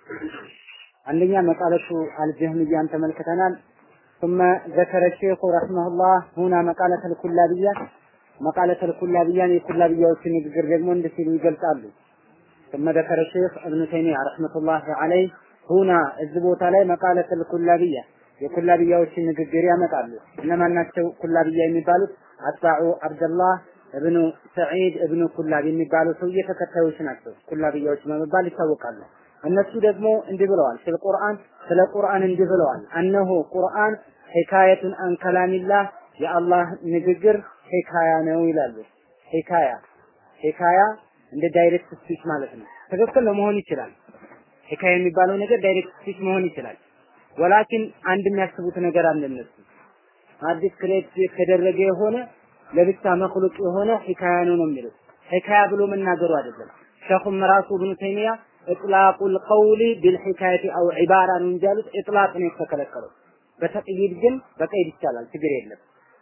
አንደኛ መቃለቱ አልጀህምያን ተመልክተናል። ثم ذكر الشيخ رحمه الله هنا مقالة الكلابية مقالة الكلابية የኩላብያዎችን ንግግር ደግሞ እንዲህ ሲሉ ይገልጻሉ። ثم ذكر الشيخ ابن تيمية رحمة الله عليه هنا እዚህ ቦታ ላይ መቃለة الكلابية የኩላብያዎችን ንግግር ያመጣሉ። እነማን ናቸው ኩላብያ የሚባሉት? አጥባዑ አብደላህ እብኑ ሰዒድ እብኑ ኩላብ የሚባሉ ሰውዬ ተከታዮች ናቸው። ኩላብያዎች በመባል ይታወቃሉ። እነሱ ደግሞ እንዲህ ብለዋል። ስለ ቁርአን ስለ ቁርአን እንዲህ ብለዋል። አነሆ ቁርአን ሂካየቱን አን ከላሚላህ የአላህ ንግግር ሂካያ ነው ይላሉ። ሂካያ ሂካያ እንደ ዳይሬክት ስፒች ማለት ነው። ትክክል ለመሆን ይችላል። ሂካያ የሚባለው ነገር ዳይሬክት ስፒች መሆን ይችላል። ወላኪን አንድ የሚያስቡት ነገር አለ እነሱ አዲስ ክሬት የተደረገ የሆነ ለብቻ መክሉቅ የሆነ ሂካያ ነው ነው የሚሉት። ሂካያ ብሎ መናገሩ አይደለም። ሸኹም ራሱ ኢብኑ ተይሚያ ኢጥላቁል ቀውሊ ቢልሂካየቲ አው ዒባራ ነው እንጂ ያሉት ኢጥላቅ ነው የተከለከለው። በተቅይድ ግን በቀይድ ይቻላል፣ ችግር የለም።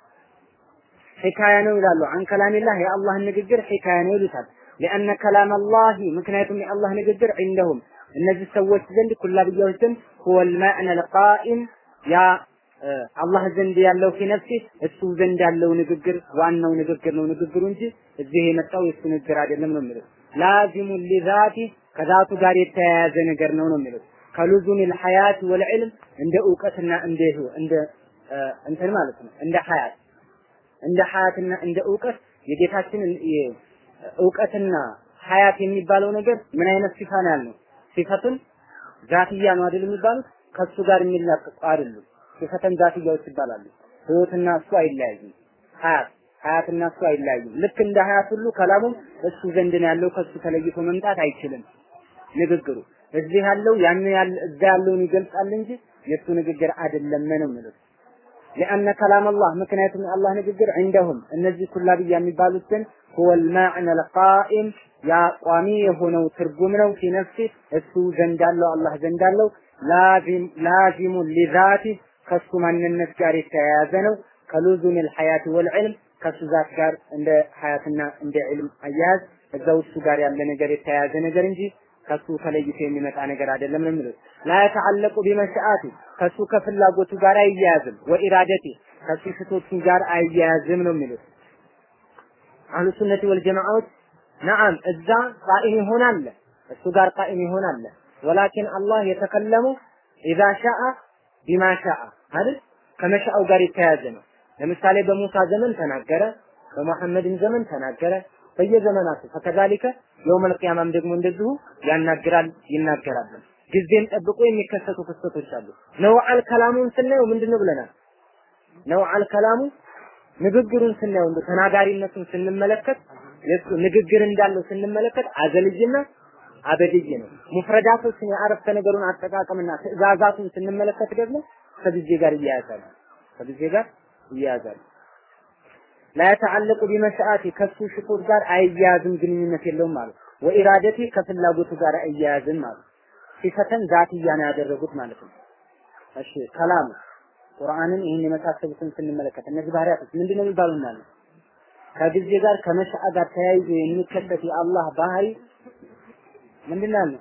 ሂካያ ነው ይላሉ። አን ከላሚላህ የአላህን ንግግር ሂካያ ነው ይሉታል። ሊአነ ከላም አላህ ምክንያቱም የአላህ ንግግር ዒንደሁም እነዚህ ሰዎች ዘንድ ኩላብያዎች ዘንድ ሁወል ማዕነ ልቃኢም ያ አላህ ዘንድ ያለው ፊ ነፍሲ እሱ ዘንድ ያለው ንግግር ዋናው ንግግር ነው ንግግሩ እንጂ እዚህ የመጣው የሱ ንግግር አይደለም ነው የሚሉት። ላዚሙ ሊዛቲ ከዛቱ ጋር የተያያዘ ነገር ነው ነው የሚሉት። ከሉዙም ልሐያት ወልዕልም እንደ እውቀትና እንደ እንደ እንትን ማለት ነው እንደ ሐያት እንደ ሐያትና እንደ እውቀት የጌታችን እውቀትና ሐያት የሚባለው ነገር ምን አይነት ሲፋ ነው ያልነው? ሲፈቱን ዛትያ ነው አይደል የሚባሉት? ከሱ ጋር የሚላቀቁ አይደሉም። ሲፈተን ዛትያዎች ይባላሉ። ህይወትና እሱ አይለያዩም። ሐያት ሐያትና እሱ አይለያዩም። ልክ እንደ ሐያት ሁሉ ከላሙም እሱ ዘንድ ነው ያለው። ከሱ ተለይቶ መምጣት አይችልም ንግግሩ። እዚህ ያለው ያን ያለ እዛ ያለውን ይገልጻል እንጂ የእሱ ንግግር አይደለም ነው የሚሉት። لأن كلام الله ምክንያቱም የአላህ ንግግር عندهم እነዚህ ኩላብያ የሚባሉት ዘንድ هو المعنى القائم ያ ቋሚ የሆነው ትርጉም ነው ፊ ነፍሲ እሱ ዘንድ አለው አላህ ዘንድ አለው ላዚም ላዚሙ ሊዛቲ ከሱ ማንነት ጋር የተያያዘ ነው ከሉዙም الحياة والعلم ከሱ ዛት ጋር እንደ ሀያትና እንደ ዒልም አያያዝ እዛው እሱ ጋር ያለ ነገር የተያያዘ ነገር እንጂ ከሱ ተለይቶ የሚመጣ ነገር አይደለም ነው የሚሉት። ላ የተዓለቁ ቢመሻአቲ ከሱ ከፍላጎቱ ጋር አይያያዝም፣ ወኢራደቲ ከሱ ሽቶቹ ጋር አይያያዝም ነው የሚሉት። አህሉ ሱነቲ ወልጀማዓዎች ነዓም እዛ ቃኢም ይሆናል፣ እሱ ጋር ቃኢም ይሆናል። ወላኪን አላህ የተከለሙ ኢዛ ሻአ ቢማ ሻአ አይደል ከመሻአው ጋር የተያያዘ ነው። ለምሳሌ በሙሳ ዘመን ተናገረ፣ በመሐመድም ዘመን ተናገረ። በየዘመናቱ ፈከዛሊከ የውመል ቂያማም ደግሞ እንደዚሁ ያናግራል ይናገራል። ጊዜን ጠብቆ የሚከሰቱ ክስተቶች አሉ። ነውዓል ከላሙን ስናየው ምንድነው ብለናል? ነውዓል ከላሙ ንግግሩን ስናየው እንደ ተናጋሪነቱን ስንመለከት የሱ ንግግር እንዳለው ስንመለከት አዘልይና አበድይ ነው። ሙፍረዳቶችን የአረፍተ ነገሩን አጠቃቀምና ትዕዛዛቱን ስንመለከት ደግሞ ከጊዜ ጋር ይያያዛሉ። ከጊዜ ጋር ይያያዛሉ። ላ የተዓለቁ ቢመሻአቲ ከሱ ሽቶት ጋር አይያያዝም፣ ግንኙነት የለውም ማለት ወኢራደቲ ከፍላጎቱ ጋር አይያያዝም ማለት ሲፈተን ዛትያ ነው ያደረጉት ማለት ነው። እሺ ከላሙ ቁርአንን ይህን የመሳሰሉትን ስንመለከት እነዚህ ባህሪያቶች ምንድን ነው የሚባሉና ነው ከጊዜ ጋር ከመሻአ ጋር ተያይዞ የሚከሰት የአላህ ባህሪ ምንድን ነው?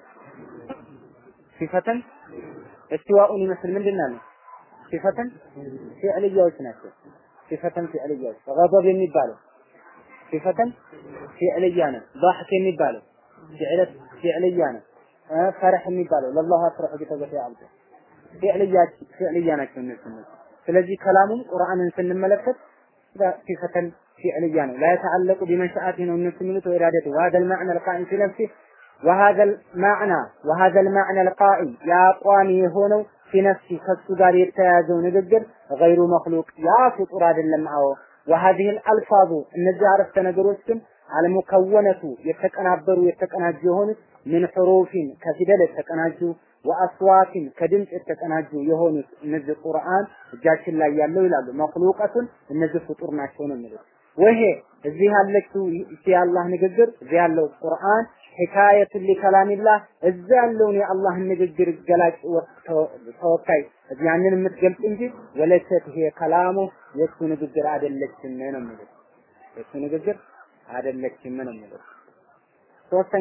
ሲፈተን እስቲዋኡን ይመስል ምንድን ነው? ሲፈተን ፊዕልያዎች ናቸው። ሲፈተን ፊዕልያዎች ገضብ የሚባለው ሲፈተን ፊዕልያ ነው። ضحክ የሚባለው ፊዕለት ፊዕልያ ነው። ፈረህ የሚባለው ለላሁ አፍረሁ ቢተገፊ አብዱ ፊዕልያ ፊዕልያ ናቸው እነሱ ስለዚህ ከላሙም ቁርአንን ስንመለከት ሲፈተን ፊዕልያ ነው ላ የተዓለቁ ቢመሻአቲ ነው እነሱ የሚሉት ወኢራደቱ وهذا المعنى القائم في نفسه وهذا المعنى وهذا المعنى القائم يا ቋሚ የሆነው في نفسه ከሱ ጋር የተያያዘው ንግግር غير مخلوق ያ ፍጡር አይደለም አዎ وهذه الالفاظ እነዚህ አረፍተ ነገሮችም አልሙከወነቱ የተቀናበሩ የተቀናጁ የሆኑት ምን ሕሩፊን ከፊደል የተቀናጁ ወአስዋቲን ከድምፅ የተቀናጁ የሆኑት እነዚህ ቁርአን እጃችን ላይ ያለው ይላሉ መክሉቀቱን እነዚህ ፍጡር ናቸው ነው የሚሉት። ወይሄ እዚህ ያለችው የአላህ ንግግር እዚህ ያለው ቁርአን ሒካየቱን ሊከላሚላህ እዛ ያለውን የአላህን ንግግር ገላጭ ተወካይ ያንን የምትገልጽ እንጂ ወለሰት ይሄ ከላሙ የእሱ ንግግር አይደለችም ነው የሚሉት። የእሱ ንግግር አይደለችም ነው የሚሉት። ሶስተኛ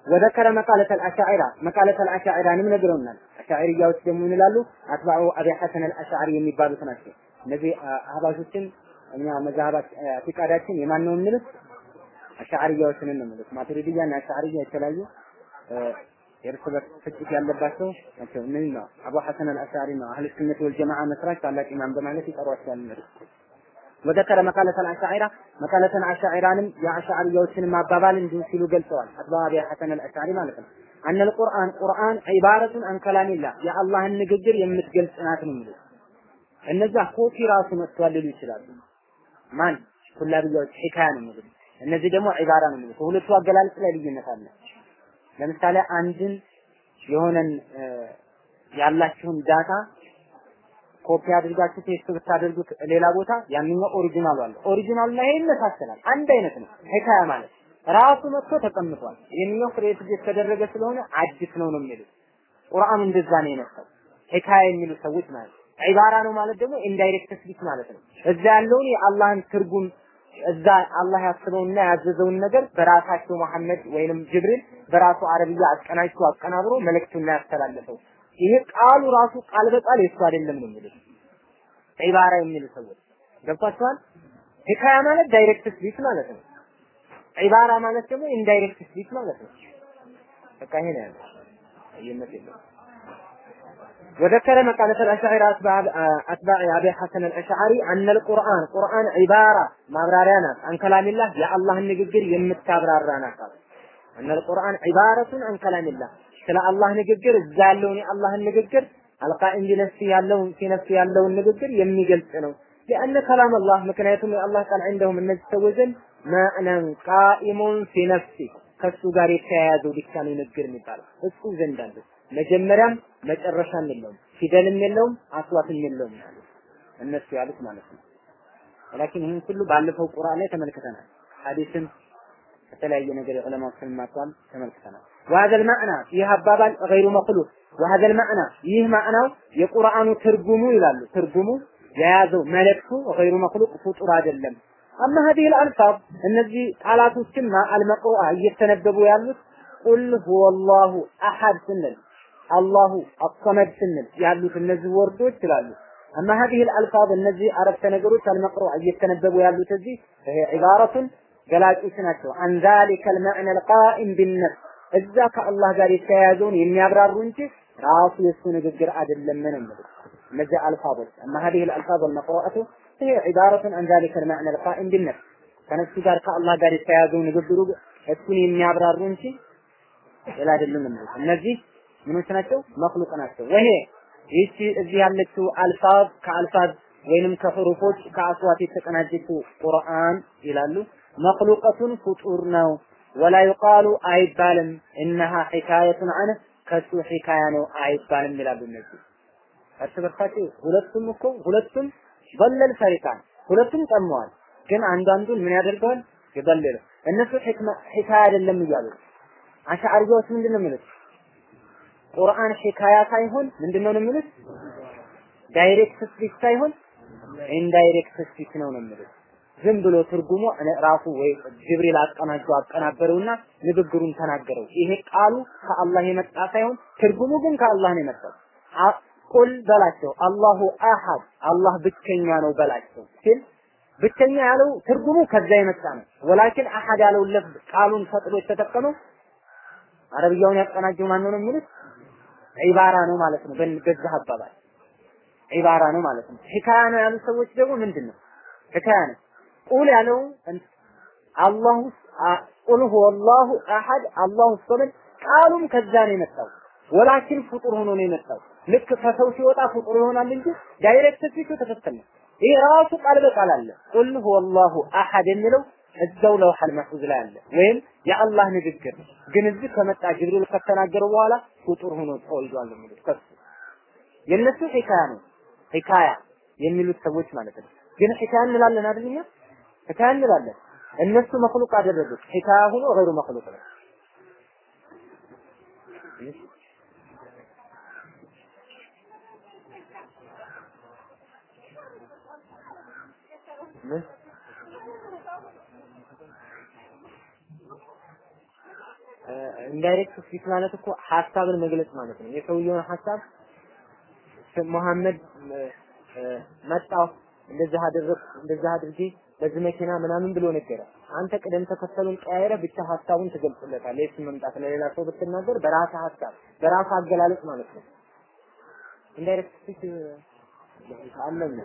ወዘከረ መቃለተ አልአሻዒራ መቃለተ አልአሻዒራንም ነግረውናል። አሻዒርያዎች ደግሞ ምን ይላሉ? አትባዑ አቢ ሐሰን አልአሻዒሪ የሚባሉት ናቸው። እነዚህ አህባሾችን እኛ መዛሀባት ፊቃዳችን የማን ነው የሚሉት? አሻዕርያዎችን ነው የሚሉት። ማቱሪዲያ እና አሻዕርያ የተለያዩ የእርስ በርስ ፍጭት ያለባቸው ናቸው። ምን ነው አቡ ሐሰን አልአሻዕሪ ነው አህለ ሱነት ወል ጀማዓ መስራች ታላቅ ኢማም በማለት ይጠሯቸዋል እነሱ። ወዘከረ መቃለተ አልአሻዒራ መቃለተን አሻዒራንም የአሻዕርያዎችንም አባባል እንዲሁ ሲሉ ገልጸዋል። አትባ አቢ ሐሰን አልአሻዕሪ ማለት ነው። አነል ቁርአን ቁርአን ዒባረቱን አን ከላሚላህ የአላህን ንግግር የምትገልጽ ናት ነው የሚሉት። እነዛ ኮፒ ራሱ መጥቷል ሊሉ ይችላሉ። ማን ኩላብያዎች ሒካያ ነው የሚሉት። እነዚህ ደግሞ ዒባራ ነው የሚሉት። ሁለቱ አገላለጽ ላይ ልዩነት አለ። ለምሳሌ አንድን የሆነን ያላችሁን ዳታ ኮፒ አድርጋችሁ ፔስት ብታደርጉት ሌላ ቦታ ያንኛው ኦሪጂናሉ አለ። ኦሪጂናሉ ላይ ይመሳሰላል። አንድ አይነት ነው። ሒካያ ማለት ራሱ መጥቶ ተቀምጧል። ይህኛው ክሬት የተደረገ ስለሆነ አዲስ ነው ነው የሚሉት። ቁርአኑ እንደዛ ነው የመጣው። ሒካያ የሚሉ ሰዎች ማለት ነው። ዒባራ ነው ማለት ደግሞ ኢንዳይሬክት ስፒች ማለት ነው። እዛ ያለውን የአላህን ትርጉም እዛ አላህ ያስበውና ያዘዘውን ነገር በራሳቸው መሐመድ ወይንም ጅብሪል በራሱ አረብያ አቀናጅቶ አቀናብሮ መልእክቱን ያስተላለፈው። ይሄ ቃሉ ራሱ ቃል በቃል የሱ አይደለም ነው የሚሉት ዒባራ የሚሉ ሰዎች ገብቷቸዋል። ሂካያ ማለት ዳይሬክት ስፒች ማለት ነው። ዒባራ ማለት ደግሞ ኢንዳይሬክት ስፒች ማለት ነው። በቃ ይሄ ነው ያለው። ልዩነት የለውም። وذكر مقالة الأشاعرة أتباع أتباع أبي حسن الأشعري أن القرآن قرآن عبارة مبرارنا عن كلام الله يا الله النجر يمت أبرارنا أن القرآن عبارة عن كلام الله ስለ አላህ ንግግር እዛ ያለውን የአላህን ንግግር አልቃኢም ቢነፍሲ ያለውን ፊነፍሲ ያለውን ንግግር የሚገልጽ ነው። لأن كلام الله ምክንያቱም የአላህ ቃል عندهم እነዚህ ሰዎች ዘንድ ማዕነን ቃኢሙን ፊ ነፍሲ ከሱ ጋር የተያያዘው ብቻ ነው ንግግር የሚባለው እሱ ዘንድ አለ። መጀመሪያም መጨረሻም የለውም፣ ፊደልም የለውም፣ አስዋትም የለውም ማለት እነሱ ያሉት ማለት ነው። ላኪን ይህን ሁሉ ባለፈው ቁርአን ላይ ተመልክተናል። ሐዲስም ከተለያየ ነገር የዑለማዎችን ማቋም ተመልክተናል። وهذا المعنى ይህ አባባል غير مخلوق وهذا المعنى ይህ ማዕናው የቁርአኑ ትርጉሙ ይላሉ ትርጉሙ የያዘው መልእክቱ غير مخلوق ፍጡር አይደለም አማ هذه الألفاظ እነዚህ ቃላቶችና አልመቅሩአ እየተነበቡ ያሉት ቁል ሁወ አላሁ አሐድ ስንል አላሁ አሰመድ ስንል ያሉት እነዚህ ወርዶች ይላሉ አማ هذه الألفاظ እነዚህ አረፍተ ነገሮች አልመቅሩአ እየተነበቡ ያሉት እዚህ ይሄ ዒባረቱን ገላጮች ናቸው አን ذلك المعنى القائم بالنفس እዛ ከአላህ ጋር የተያያዘውን የሚያብራሩ እንጂ ራሱ የሱ ንግግር አይደለም ነው የሚሉት እነዚህ አልፋዞች اما هذه الالفاظ المقروءه هي عباره عن ذلك المعنى القائم بالنفس ከነፍሱ ጋር ከአላህ ጋር የተያያዘው ንግግሩ እሱን የሚያብራሩ እንጂ ሌላ አይደለም የሚሉት እነዚህ ምኖች ናቸው መክሉቅ ናቸው ወይሄ ይህቺ እዚህ ያለችው አልፋዝ ከአልፋዝ ወይንም ከሑሩፎች ከአስዋት የተቀናጀችው ቁርአን ይላሉ መክሉቀቱን ፍጡር ነው ወላ ዩቃሉ አይባልም እነሃ ሒካየቱን አነ ከሱ ሒካያ ነው አይባልም ይላሉ እነዚህ እርስ በርሳቸው ሁለቱም እኮ ሁለቱም በለል ፈሪቃን ሁለቱም ጠመዋል ግን አንዳንዱን ምን ያደርገዋል ይበልል እነሱ ሒካያ አይደለም እያሉ አሻዕርያዎች ምንድን ነው የሚሉት ቁርአን ሒካያ ሳይሆን ምንድን ነው የሚሉት ዳይሬክት ስፒች ሳይሆን ኢንዳይሬክት ስፒች ነው ነው የሚሉት ዝም ብሎ ትርጉሙ ራሱ ወይ ጅብሪል አቀናጀው አቀናበረውና ንግግሩን ተናገረው። ይሄ ቃሉ ከአላህ የመጣ ሳይሆን ትርጉሙ ግን ከአላህ ነው የመጣው። ቁል በላቸው አላሁ አሐድ አላህ ብቸኛ ነው በላቸው ሲል ብቸኛ ያለው ትርጉሙ ከዛ የመጣ ነው። ወላኪን አሐድ ያለው ለፍዝ ቃሉን ፈጥሮ የተጠቀመው አረብያውን ያቀናጀው ማን ነው የሚሉት ዒባራ ነው ማለት ነው። በዛ አባባል ዒባራ ነው ማለት ነው። ሒካያ ነው ያሉ ሰዎች ደግሞ ምንድን ነው ሒካያ ነው ቁል ያለው አላሁ ቁል ሁወ አላሁ አሐድ አላሁ ሰመድ ቃሉም ከዛ ነው የመጣው። ወላኪን ፍጡር ሆኖ ነው የመጣው። ልክ ከሰው ሲወጣ ፍጡር ይሆናል እንጂ ዳይሬክት ስፒቹ ትክክል ነው። ይሄ ራሱ ቃል በቃል አለ። ቁል ሁወ አላሁ አሐድ የሚለው እዛው ለውሐል መሕፉዝ ላይ አለ። ወይም የአላህ ንግግር ግን እዚህ ከመጣ ጅብሪል ከተናገረው በኋላ ፍጡር ሆኖ ተወልዷል የሚሉት ከሱ የነሱ ሒካያ ነው። ሒካያ የሚሉት ሰዎች ማለት ነው። ግን ሒካያ እንላለን አይደል እኛ ሒካያ እንላለን። እነሱ መክሉቅ አደረጉት። ሒካያ ሆኖ ገይሩ መክሉቅ ነው። ኢንዳይሬክት ስፒች ማለት እኮ ሀሳብን መግለጽ ማለት ነው። የሰውየውን ሀሳብ መሐመድ መጣሁ እንደዚህ አደረግ እንደዚህ አድርጌ በዚህ መኪና ምናምን ብሎ ነገረ። አንተ ቅደም ተከተሉን ቀያይረ ብቻ ሀሳቡን ትገልጽለታለህ። የሱ መምጣት ለሌላ ሰው ብትናገር በራስህ ሀሳብ በራስህ አገላለጽ ማለት ነው። ኢንዳይሬክት ስፒች አለኝ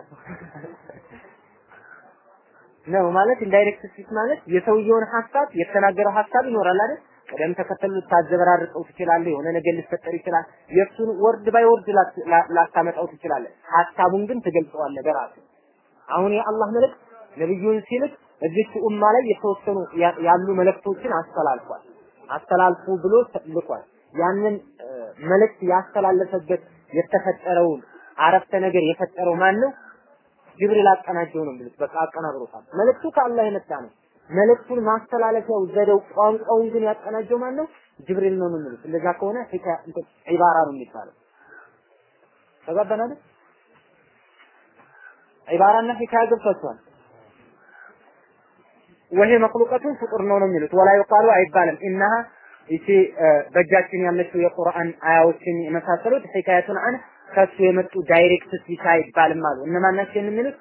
ነው ማለት ኢንዳይሬክት ስፒች ማለት የሰውየውን ሀሳብ የተናገረው ሀሳብ ይኖራል አይደል? ቅደም ተከተሉ ልታዘበራርቀው ትችላለህ። የሆነ ነገር ሊፈጠር ይችላል። የእሱን ወርድ ባይ ወርድ ላታመጣው ትችላለህ። ሀሳቡን ግን ትገልጸዋለህ በራሱ አሁን የአላህ መልእክት ነብዩን ሲልክ እዚች ኡማ ላይ የተወሰኑ ያሉ መልእክቶችን አስተላልፏል። አስተላልፉ ብሎ ልኳል። ያንን መልእክት ያስተላለፈበት የተፈጠረውን አረፍተ ነገር የፈጠረው ማን ነው? ጅብሪል አቀናጀው ነው የሚሉት። በቃ አቀናብሮታል። መልእክቱ ከአላህ የመጣ ነው። መልእክቱን ማስተላለፊያው ዘዴው ቋንቋውን ግን ያቀናጀው ማን ነው? ጅብሪል ነው የሚሉት። እንደዛ ከሆነ ሂካ ዒባራ ነው የሚባለው። ተጋባን አይደል? ዒባራና ሂካያ ገብቷቸዋል። ወሄ መክሉቀቱን ፍጡር ነው ነው የሚሉት። ወላ ይቃሉ አይባልም። ኢነሃ ይቺ በእጃችን ያለችው የቁርአን አያዎችን የመሳሰሉት ሂካያቱን አን ከሱ የመጡ ዳይሬክት ስፒች አይባልም አሉ። እነማን ናቸው የሚሉት?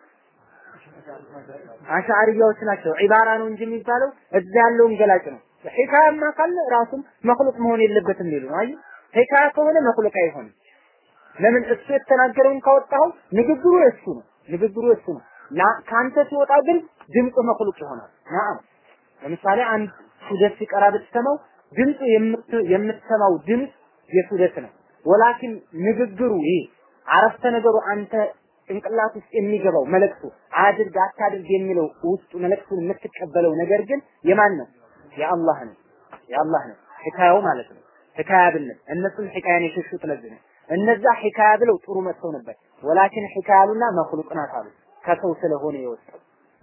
አሻዕሪያዎች ናቸው። ዒባራ ነው እንጂ የሚባለው እዛ ያለውን ገላጭ ነው። ሂካያማ ካለ ራሱም መክሉቅ መሆን የለበትም የሚሉ ነው። አይ ሂካያ ከሆነ መክሉቅ አይሆንም። ለምን እሱ የተናገረውን ካወጣው ንግግሩ የሱ ነው። ንግግሩ የሱ ነው። ከአንተ ሲወጣ ግን ድምፁ መክሉቅ ይሆናል። ናም ለምሳሌ አንድ ሱደት ሲቀራ ብትሰማው ድምፁ የምትሰማው ድምፅ የሱደት ነው። ወላኪን ንግግሩ ይሄ አረፍተ ነገሩ አንተ ጭንቅላት ውስጥ የሚገባው መልእክቱ አድርግ አታድርግ የሚለው ውስጡ መልእክቱን የምትቀበለው ነገር ግን የማን ነው? የአላህ ነው። የአላህ ነው። ሒካያው ማለት ነው። ሒካያ ብንል እነሱም ሒካያን የሸሹት ለዚህ ነው። እነዛ ሒካያ ብለው ጥሩ መጥተው ነበር። ወላኪን ሒካያሉና መክሉቅ ናት አሉ። ከሰው ስለሆነ የወጣው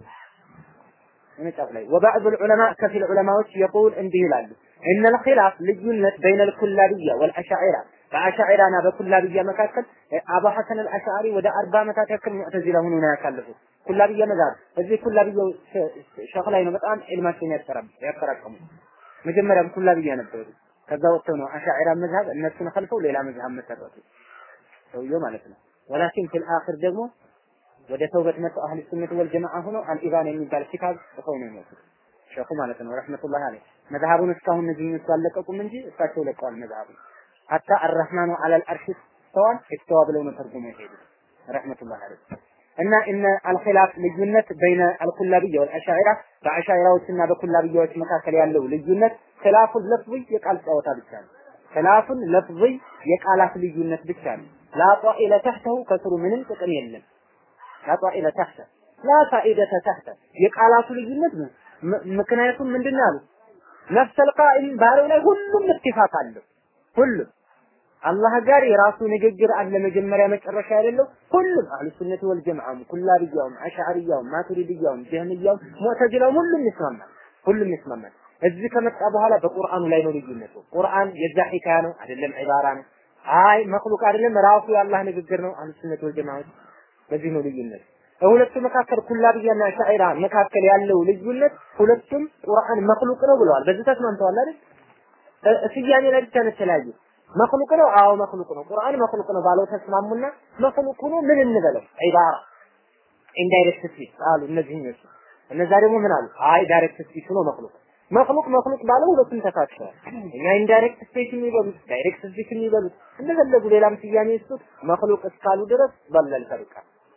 መጽሐፍ ላይ ወባዕድ ዑለማ ከፊል ዑለማዎች የቁል እንዲህ ይላሉ እነል ኺላፍ ልዩነት በይነ ልኩላብያ ወልአሻዒራ በአሻዒራና በኩላብያ መካከል አቡ ሐሰን አልአሻሪ ወደ አርባ ዓመታት ያክል ሙዕተዚላ ሆኖ ነው ያሳለፉት። ኩላብያ መዛብ እዚህ ኩላብያው ሸኽ ላይ ነው በጣም ዒልማቸውን ያጠራቀሙ። መጀመሪያም ኩላብያ ነበሩ። ከዛ ወጥተው ነው አሻዒራ መዝሀብ እነሱን ኸልፈው ሌላ መዝሀብ መሰረቱ ሰውየው ማለት ነው። ወላኪን ፊል አኺር ደግሞ ወደ ተውበት መጥተው አህል ሱነት ወል ጀማዓ ሆነው አልኢባን የሚባል ኪታብ ጽፈው ነው የሞቱት ሸኹ ማለት ነው ረህመቱላህ አለይህ። መዝሀቡን እስካሁን እነዚህኞቹ አለቀቁም እንጂ እሳቸው ለቀዋል መዝሀቡን። ሐታ አርረህማኑ አለል አርሽ ስተዋል እስተዋ ብለው ነው ተርጉመው የሄዱት ረህመቱላህ አለይህ። እና እነ አልኺላፍ ልዩነት በይነ አልኩላብያ ወልአሻዒራ በአሻዒራዎችና በኩላብያዎች መካከል ያለው ልዩነት ኺላፉን ለፍዝ የቃል ጨዋታ ብቻ ነው። ኺላፉን ለፍዝ የቃላት ልዩነት ብቻ ነው። ላ ጣኢለ ተሕተሁ ከስሩ ምንም ጥቅም የለም። ላ ጣኢለ ተሕተ ላ ፋኢደተ ተሕተ የቃላቱ ልዩነት ነው። ምክንያቱም ምንድን ነው ያሉት? ነፍሰል ቃኢል ባለው ላይ ሁሉም ኢትፋቅ አለው። ሁሉም አላህ ጋር የራሱ ንግግር አለ መጀመሪያ መጨረሻ ያለው ሁሉም አህሉ ሱነት ወል ጀማዓም ኩላብያውም አሽዓሪያውም ማቱሪድያውም ጀህሚያውም ሙዕተዚላውም ሁሉም ይስማማል ሁሉም ይስማማል እዚህ ከመጣ በኋላ በቁርአኑ ላይ ነው ልዩነቱ ቁርአን የዛ ሒካያ ነው አይደለም ዒባራ ነው አይ መክሉቅ አይደለም ራሱ የአላህ ንግግር ነው አህሉ ሱነት ወል ጀማዓት በዚህ ነው ልዩነት በሁለቱ መካከል ኩላብያና ሻዒራ መካከል ያለው ልዩነት ሁለቱም ቁርአን መክሉቅ ነው ብለዋል በዚህ ተስማምተዋል አይደል ስያሜ ላይ ብቻ ነው የተለያዩ መክሉቅ ነው አዎ መክሉቅ ነው ቁርአን መክሉቅ ነው ባለው ተስማሙና መክሉቅ ሆኖ ምን እንበለው ዒባራ ኢንዳይሬክት ስፒች አሉ እነዚህኞቹ እነዛ ደግሞ ምን አሉ አይ ዳይሬክት ስፒች ነው መክሉቅ መክሉቅ መክሉቅ ባለው ሁለቱም ተካክተዋል እኛ ኢንዳይሬክት ስፒች የሚበሉት ዳይሬክት ስፒች የሚበሉት እንደፈለጉ ሌላም ስያሜ ይስጡት መክሉቅ እስካሉ ድረስ በለል ፈርቃ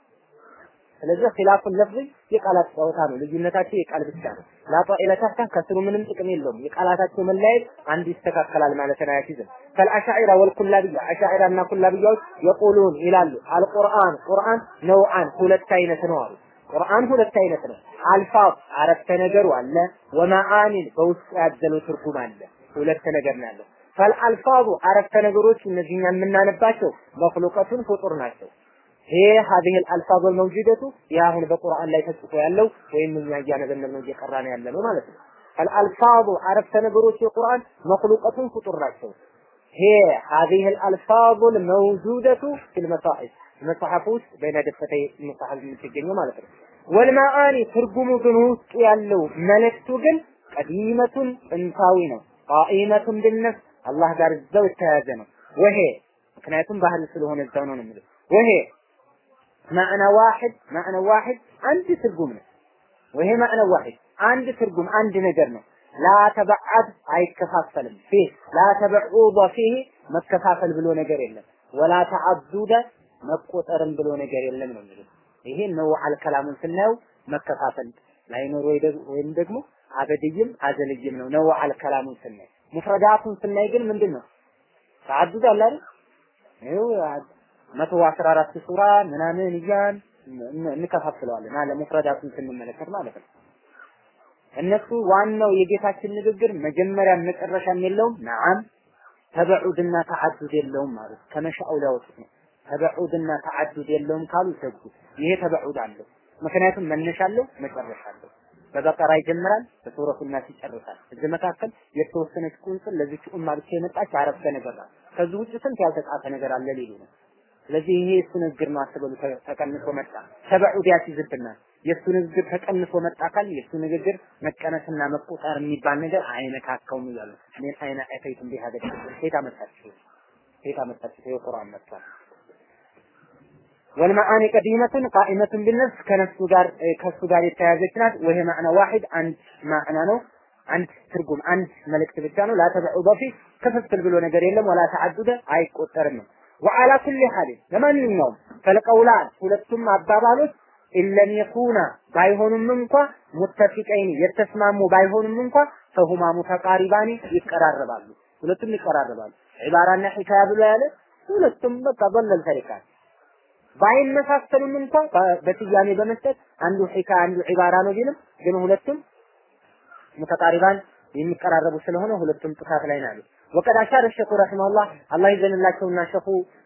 ስለዚህ ኺላፉን ለፍዝ የቃላት ጨዋታ ነው። ልዩነታቸው የቃል ብቻ ነው። ላጧኢለ ተህታ ከስሩ ምንም ጥቅም የለውም። የቃላታቸው መለያየት አንድ ይስተካከላል ማለት አያሲዝም። ከልአሻዒራ ወልኩላብያ አሻዒራ እና ኩላብያዎች የቁሉን ይላሉ አልቁርአን ቁርአን ነውአን ሁለት አይነት ነው አሉ። ቁርአን ሁለት አይነት ነው። አልፋዝ አረፍተ ነገሩ አለ፣ ወማአኒን በውስጡ ያዘለው ትርጉም አለ። ሁለት ነገር ነው ያለው። ፈልአልፋዙ አረፍተ ነገሮች እነዚህኛ የምናነባቸው መክሉቀቱን ፍጡር ናቸው። ይሄ هذه الالفاظ الموجوده ይህ አሁን በቁርአን ላይ ተጽፎ ያለው ወይም እኛ እያነበብን ነው እየቀራን ያለ ነው ማለት ነው። الالفاظ አረፍተ ነገሮች የቁርአን መክሉቀቱን ፍጡር ናቸው። هي هذه الالفاظ الموجوده في المصاحف መጽሐፍ ውስጥ በይነ ደፈተይ መጽሐፍ የምትገኘው ማለት ነው። ወልማአኒ ትርጉሙ ግን ውስጡ ያለው መልእክቱ ግን ቀዲመቱን ጥንታዊ ነው። ቃኢመቱን ቢነፍስ አላህ ጋር እዛው የተያያዘ ነው። ወሄ ምክንያቱም ባህል ስለሆነ እዛው ነው የሚለው ወሄ ማዕና ዋሂድ ማዕና ዋሂድ አንድ ትርጉም ነው። ወሄ ማዕና ዋሂድ አንድ ትርጉም አንድ ነገር ነው። ላ ተበዓድ አይከፋፈልም። ፊህ ላ ተበዑደ ፊህ መከፋፈል ብሎ ነገር የለም። ወላ ተዓዱደ መቆጠርም ብሎ ነገር የለም ነው የሚለው። ይሄ ነው አልከላሙን ስናየው መከፋፈል ላይኖር ወይም ደግሞ አበድይም አዘልይም ነው ነው አልከላሙን ስናይ ሙፍረዳቱን ስናይ ግን ምንድን ነው ተዓዱድ አለ አይደል? ይኸው መቶ አስራ አራት ሱራ ምናምን እያን እንከፋፍለዋለን አለ ሙፍረዳቱን ስንመለከት ማለት ነው። እነሱ ዋናው የጌታችን ንግግር መጀመሪያም መጨረሻም የለውም። ነዓም ተበዑድና ተዓዱድ የለውም ማለት ከመሻው ሊያወጡት ነው። ተበዑድና ተዓዱድ የለውም ካሉ ዘጉ። ይሄ ተበዑድ አለው። ምክንያቱም መነሻ አለው፣ መጨረሻ አለው። በበቀራ ይጀምራል፣ በሱረቱ ናስ ይጨርሳል። እዚህ መካከል የተወሰነች ቁንጽል ለዚች ኡማ ብቻ የመጣች አረፍተ ነገር ናት። ከዚህ ውጭ ስንት ያልተጻፈ ነገር አለ ሊሉ ነው። ስለዚህ ይሄ የእሱ ንግግር ነው አስበሉ። ተቀንሶ መጣ ተበዑድ ያስይዝብናል። የእሱ ንግግር ተቀንሶ መጣ ካል የእሱ ንግግር መቀነስና መቆጠር የሚባል ነገር አይነካካውም እያሉ ምን አይነ አይተይቱም ቢሃደ ሴት አመጣችሁ ሴት አመጣችሁ የቁርአን መጥቷል። ወልመዓኒ ቀዲመቱን ቃኢመቱን ቢነፍስ ከነፍሱ ጋር ከሱ ጋር የተያያዘች ናት። ወይሄ ማዕና ዋሂድ አንድ ማዕና ነው። አንድ ትርጉም አንድ መልእክት ብቻ ነው። ላተበዑ በፊት ክፍፍል ብሎ ነገር የለም። ወላ ተዓዱደ አይቆጠርም ነው። ወዓላ ኩሊ ሐሊን ለማንኛውም ፈልቀውላን ሁለቱም አባባሎች ኢለም የኩና ባይሆኑም እንኳ ሙተፊቀይን የተስማሙ ባይሆኑም እንኳ ፈሁማ ሙተቃሪባኒ ይቀራረባሉ። ሁለቱም ይቀራረባሉ። ዒባራና ሒካያ ብሎ ያለ ሁለቱም በቃ በለል ተሪካል ባይመሳሰሉም እንኳ በስያሜ በመስጠት አንዱ ሒካያ አንዱ ዒባራ ነው ቢልም ግን ሁለቱም ሙተቃሪባን የሚቀራረቡ ስለሆነ ሁለቱም ጥፋት ላይ ናሉ። ወቀድ አሻረ ሸኹ ረሂመሁላህ አላህ ይዘንላቸውና ሸኹ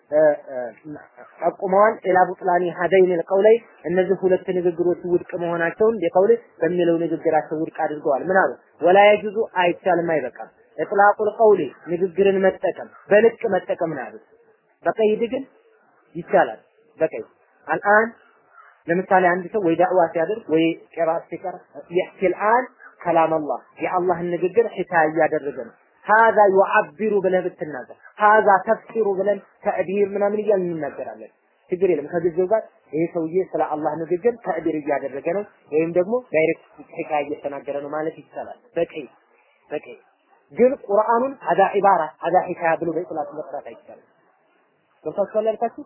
ጠቁመዋል። ኢላ ቡጥላኒ ሀደይን ልቀውለይ እነዚህ ሁለት ንግግሮች ውድቅ መሆናቸውን የቀውል በሚለው ንግግራቸው ውድቅ አድርገዋል። ምን አሉ? ወላ የጁዙ አይቻልም፣ አይበቃም። እጥላቁል ቀውሊ ንግግርን መጠቀም በልቅ መጠቀም ነው ያሉት። በቀይድ ግን ይቻላል። በቀይድ አልአን ለምሳሌ አንድ ሰው ወይ ዳዕዋ ሲያደርግ ወይ ቂራአት ሲቀር ይሕኪ አልአን ከላም አላህ የአላህን ንግግር ሒካያ እያደረገ ነው። ሀዛ ዩዓቢሩ ብለህ ብትናገር ሀዛ ተፍሲሩ ብለን ተዕቢር ምናምን እያልን እንናገራለን። ችግር የለም። ከጊዜው ጋር ይሄ ሰውዬ ስለ አላህ ንግግር ተዕቢር እያደረገ ነው ወይም ደግሞ ዳይሬክት ሒካያ እየተናገረ ነው ማለት ይቻላል። በቀይ በቀይ ግን ቁርአኑን ሀዛ ዒባራ ሀዛ ሒካያ ብሎ በኢጥላቅ መስራት አይቻልም። ገብታችኋል ያልካችሁ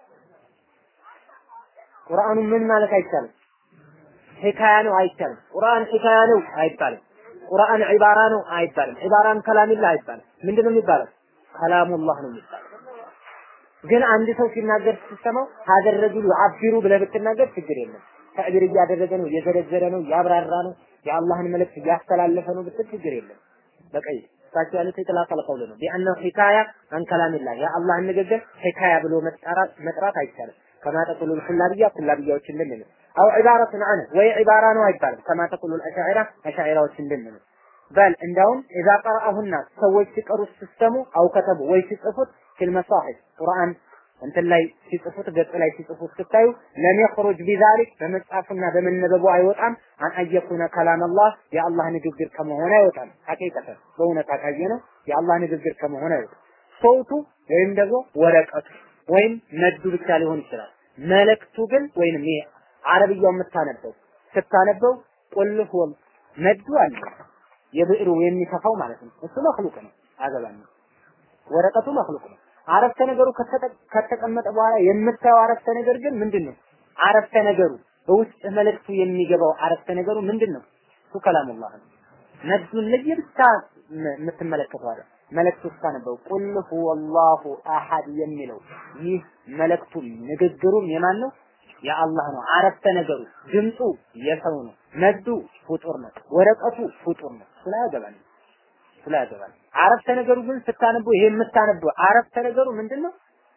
ቁርአኑን ምን ማለት አይቻልም። ሒካያ ነው አይቻልም። ቁርአን ሒካያ ነው አይባልም። ቁርአን ዒባራ ነው አይባልም። ዒባራን ከላሚላ አይባልም። ምንድነው የሚባለው? ከላሙላህ ነው የሚባለው። ግን አንድ ሰው ሲናገር ስትሰማው ሀገር ረጁል ዩዓቢሩ ብለህ ብትናገር ችግር የለም። ተዕቢር እያደረገ ነው፣ እየዘረዘረ ነው፣ እያብራራ ነው፣ የአላህን መልእክት እያስተላለፈ ነው ብትል ችግር የለም። በቀይ እሳቸው ያሉት የጥላቀል ቀውል ነው። ቢአነሁ ሒካያ አን ከላሚላህ የአላህን ንግግር ሒካያ ብሎ መጥራት መጥራት አይቻልም። ከማ ተቁሉል ኩላብያ ኩላብያዎች እንደሚሉት አው ዒባረቱን አነ ወይ ዒባራ ነው አይባልም። ከማ ተቁሉል አሻዒራ አሻዒራዎች እንደሚሉት በል እንዳውም ኢዛ ቀረአሁና ሰዎች ሲቀሩ ስትሰሙ አው ከተቡ ወይ ሲጽፉት ፊል መሳሒፍ ቁርአን እንትን ላይ ሲጽፉት ገጽ ላይ ሲጽፉት ስታዩ ለም የኽሩጅ ቢዛሊክ በመጻፉና በመነበቡ አይወጣም አን አየኩነ ከላም አላህ የአላህ ንግግር ከመሆን አይወጣም። ሐቂቀተ በእውነት አካየ ነው የአላህ ንግግር ከመሆን አይወጣም። ሰውቱ ወይም ደግሞ ወረቀቱ ወይም ነዱ ብቻ ሊሆን ይችላል። መልእክቱ ግን ወይንም ይሄ አረብያው የምታነበው ስታነበው ቁል ሁወ ነዱ አለ የብዕሩ የሚከፋው ማለት ነው። እሱ መክሉቅ ነው፣ አገባኝ ወረቀቱ መክሉቅ ነው። አረፍተ ነገሩ ከተቀመጠ በኋላ የምታየው አረፍተ ነገር ግን ምንድን ነው? አረፍተ ነገሩ በውስጥ መልእክቱ የሚገባው አረፍተ ነገሩ ምንድን ነው? እሱ ከላሙላህ ነው። ነዱን ለየብቻ የምትመለከተው አይደል? መልእክቱ ስታነበው ቁል ሁወላሁ አሐድ የሚለው ይህ መልእክቱም ንግግሩም የማን ነው? የአላህ ነው። አረፍተ ነገሩ ድምፁ የሰው ነው። ነዱ ፍጡር ነው። ወረቀቱ ፍጡር ነው። ስላያገባን ስላያገባን አረፍተ ነገሩ ግን ስታነበው ይሄ የምታነበው አረፍተ ነገሩ ምንድነው?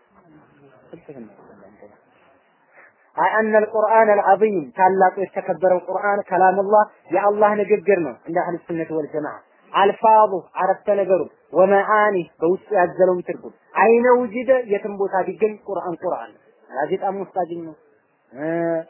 አይ አነ አልቁርአን አልዓዚም ታላቁ የተከበረው ቁርአን ከላሙላህ የአላህ ንግግር ነው እንደ አህሉ ሱነት ወል ጀማዓ አልፋዙ አረፍተ ነገሩ ወመዓኒ በውስጡ ያዘለውን ትርጉም አይነ ውጅደ የትም ቦታ ቢገኝ ቁርአን ቁርአን ጋዜጣም ውስጥ አገኘው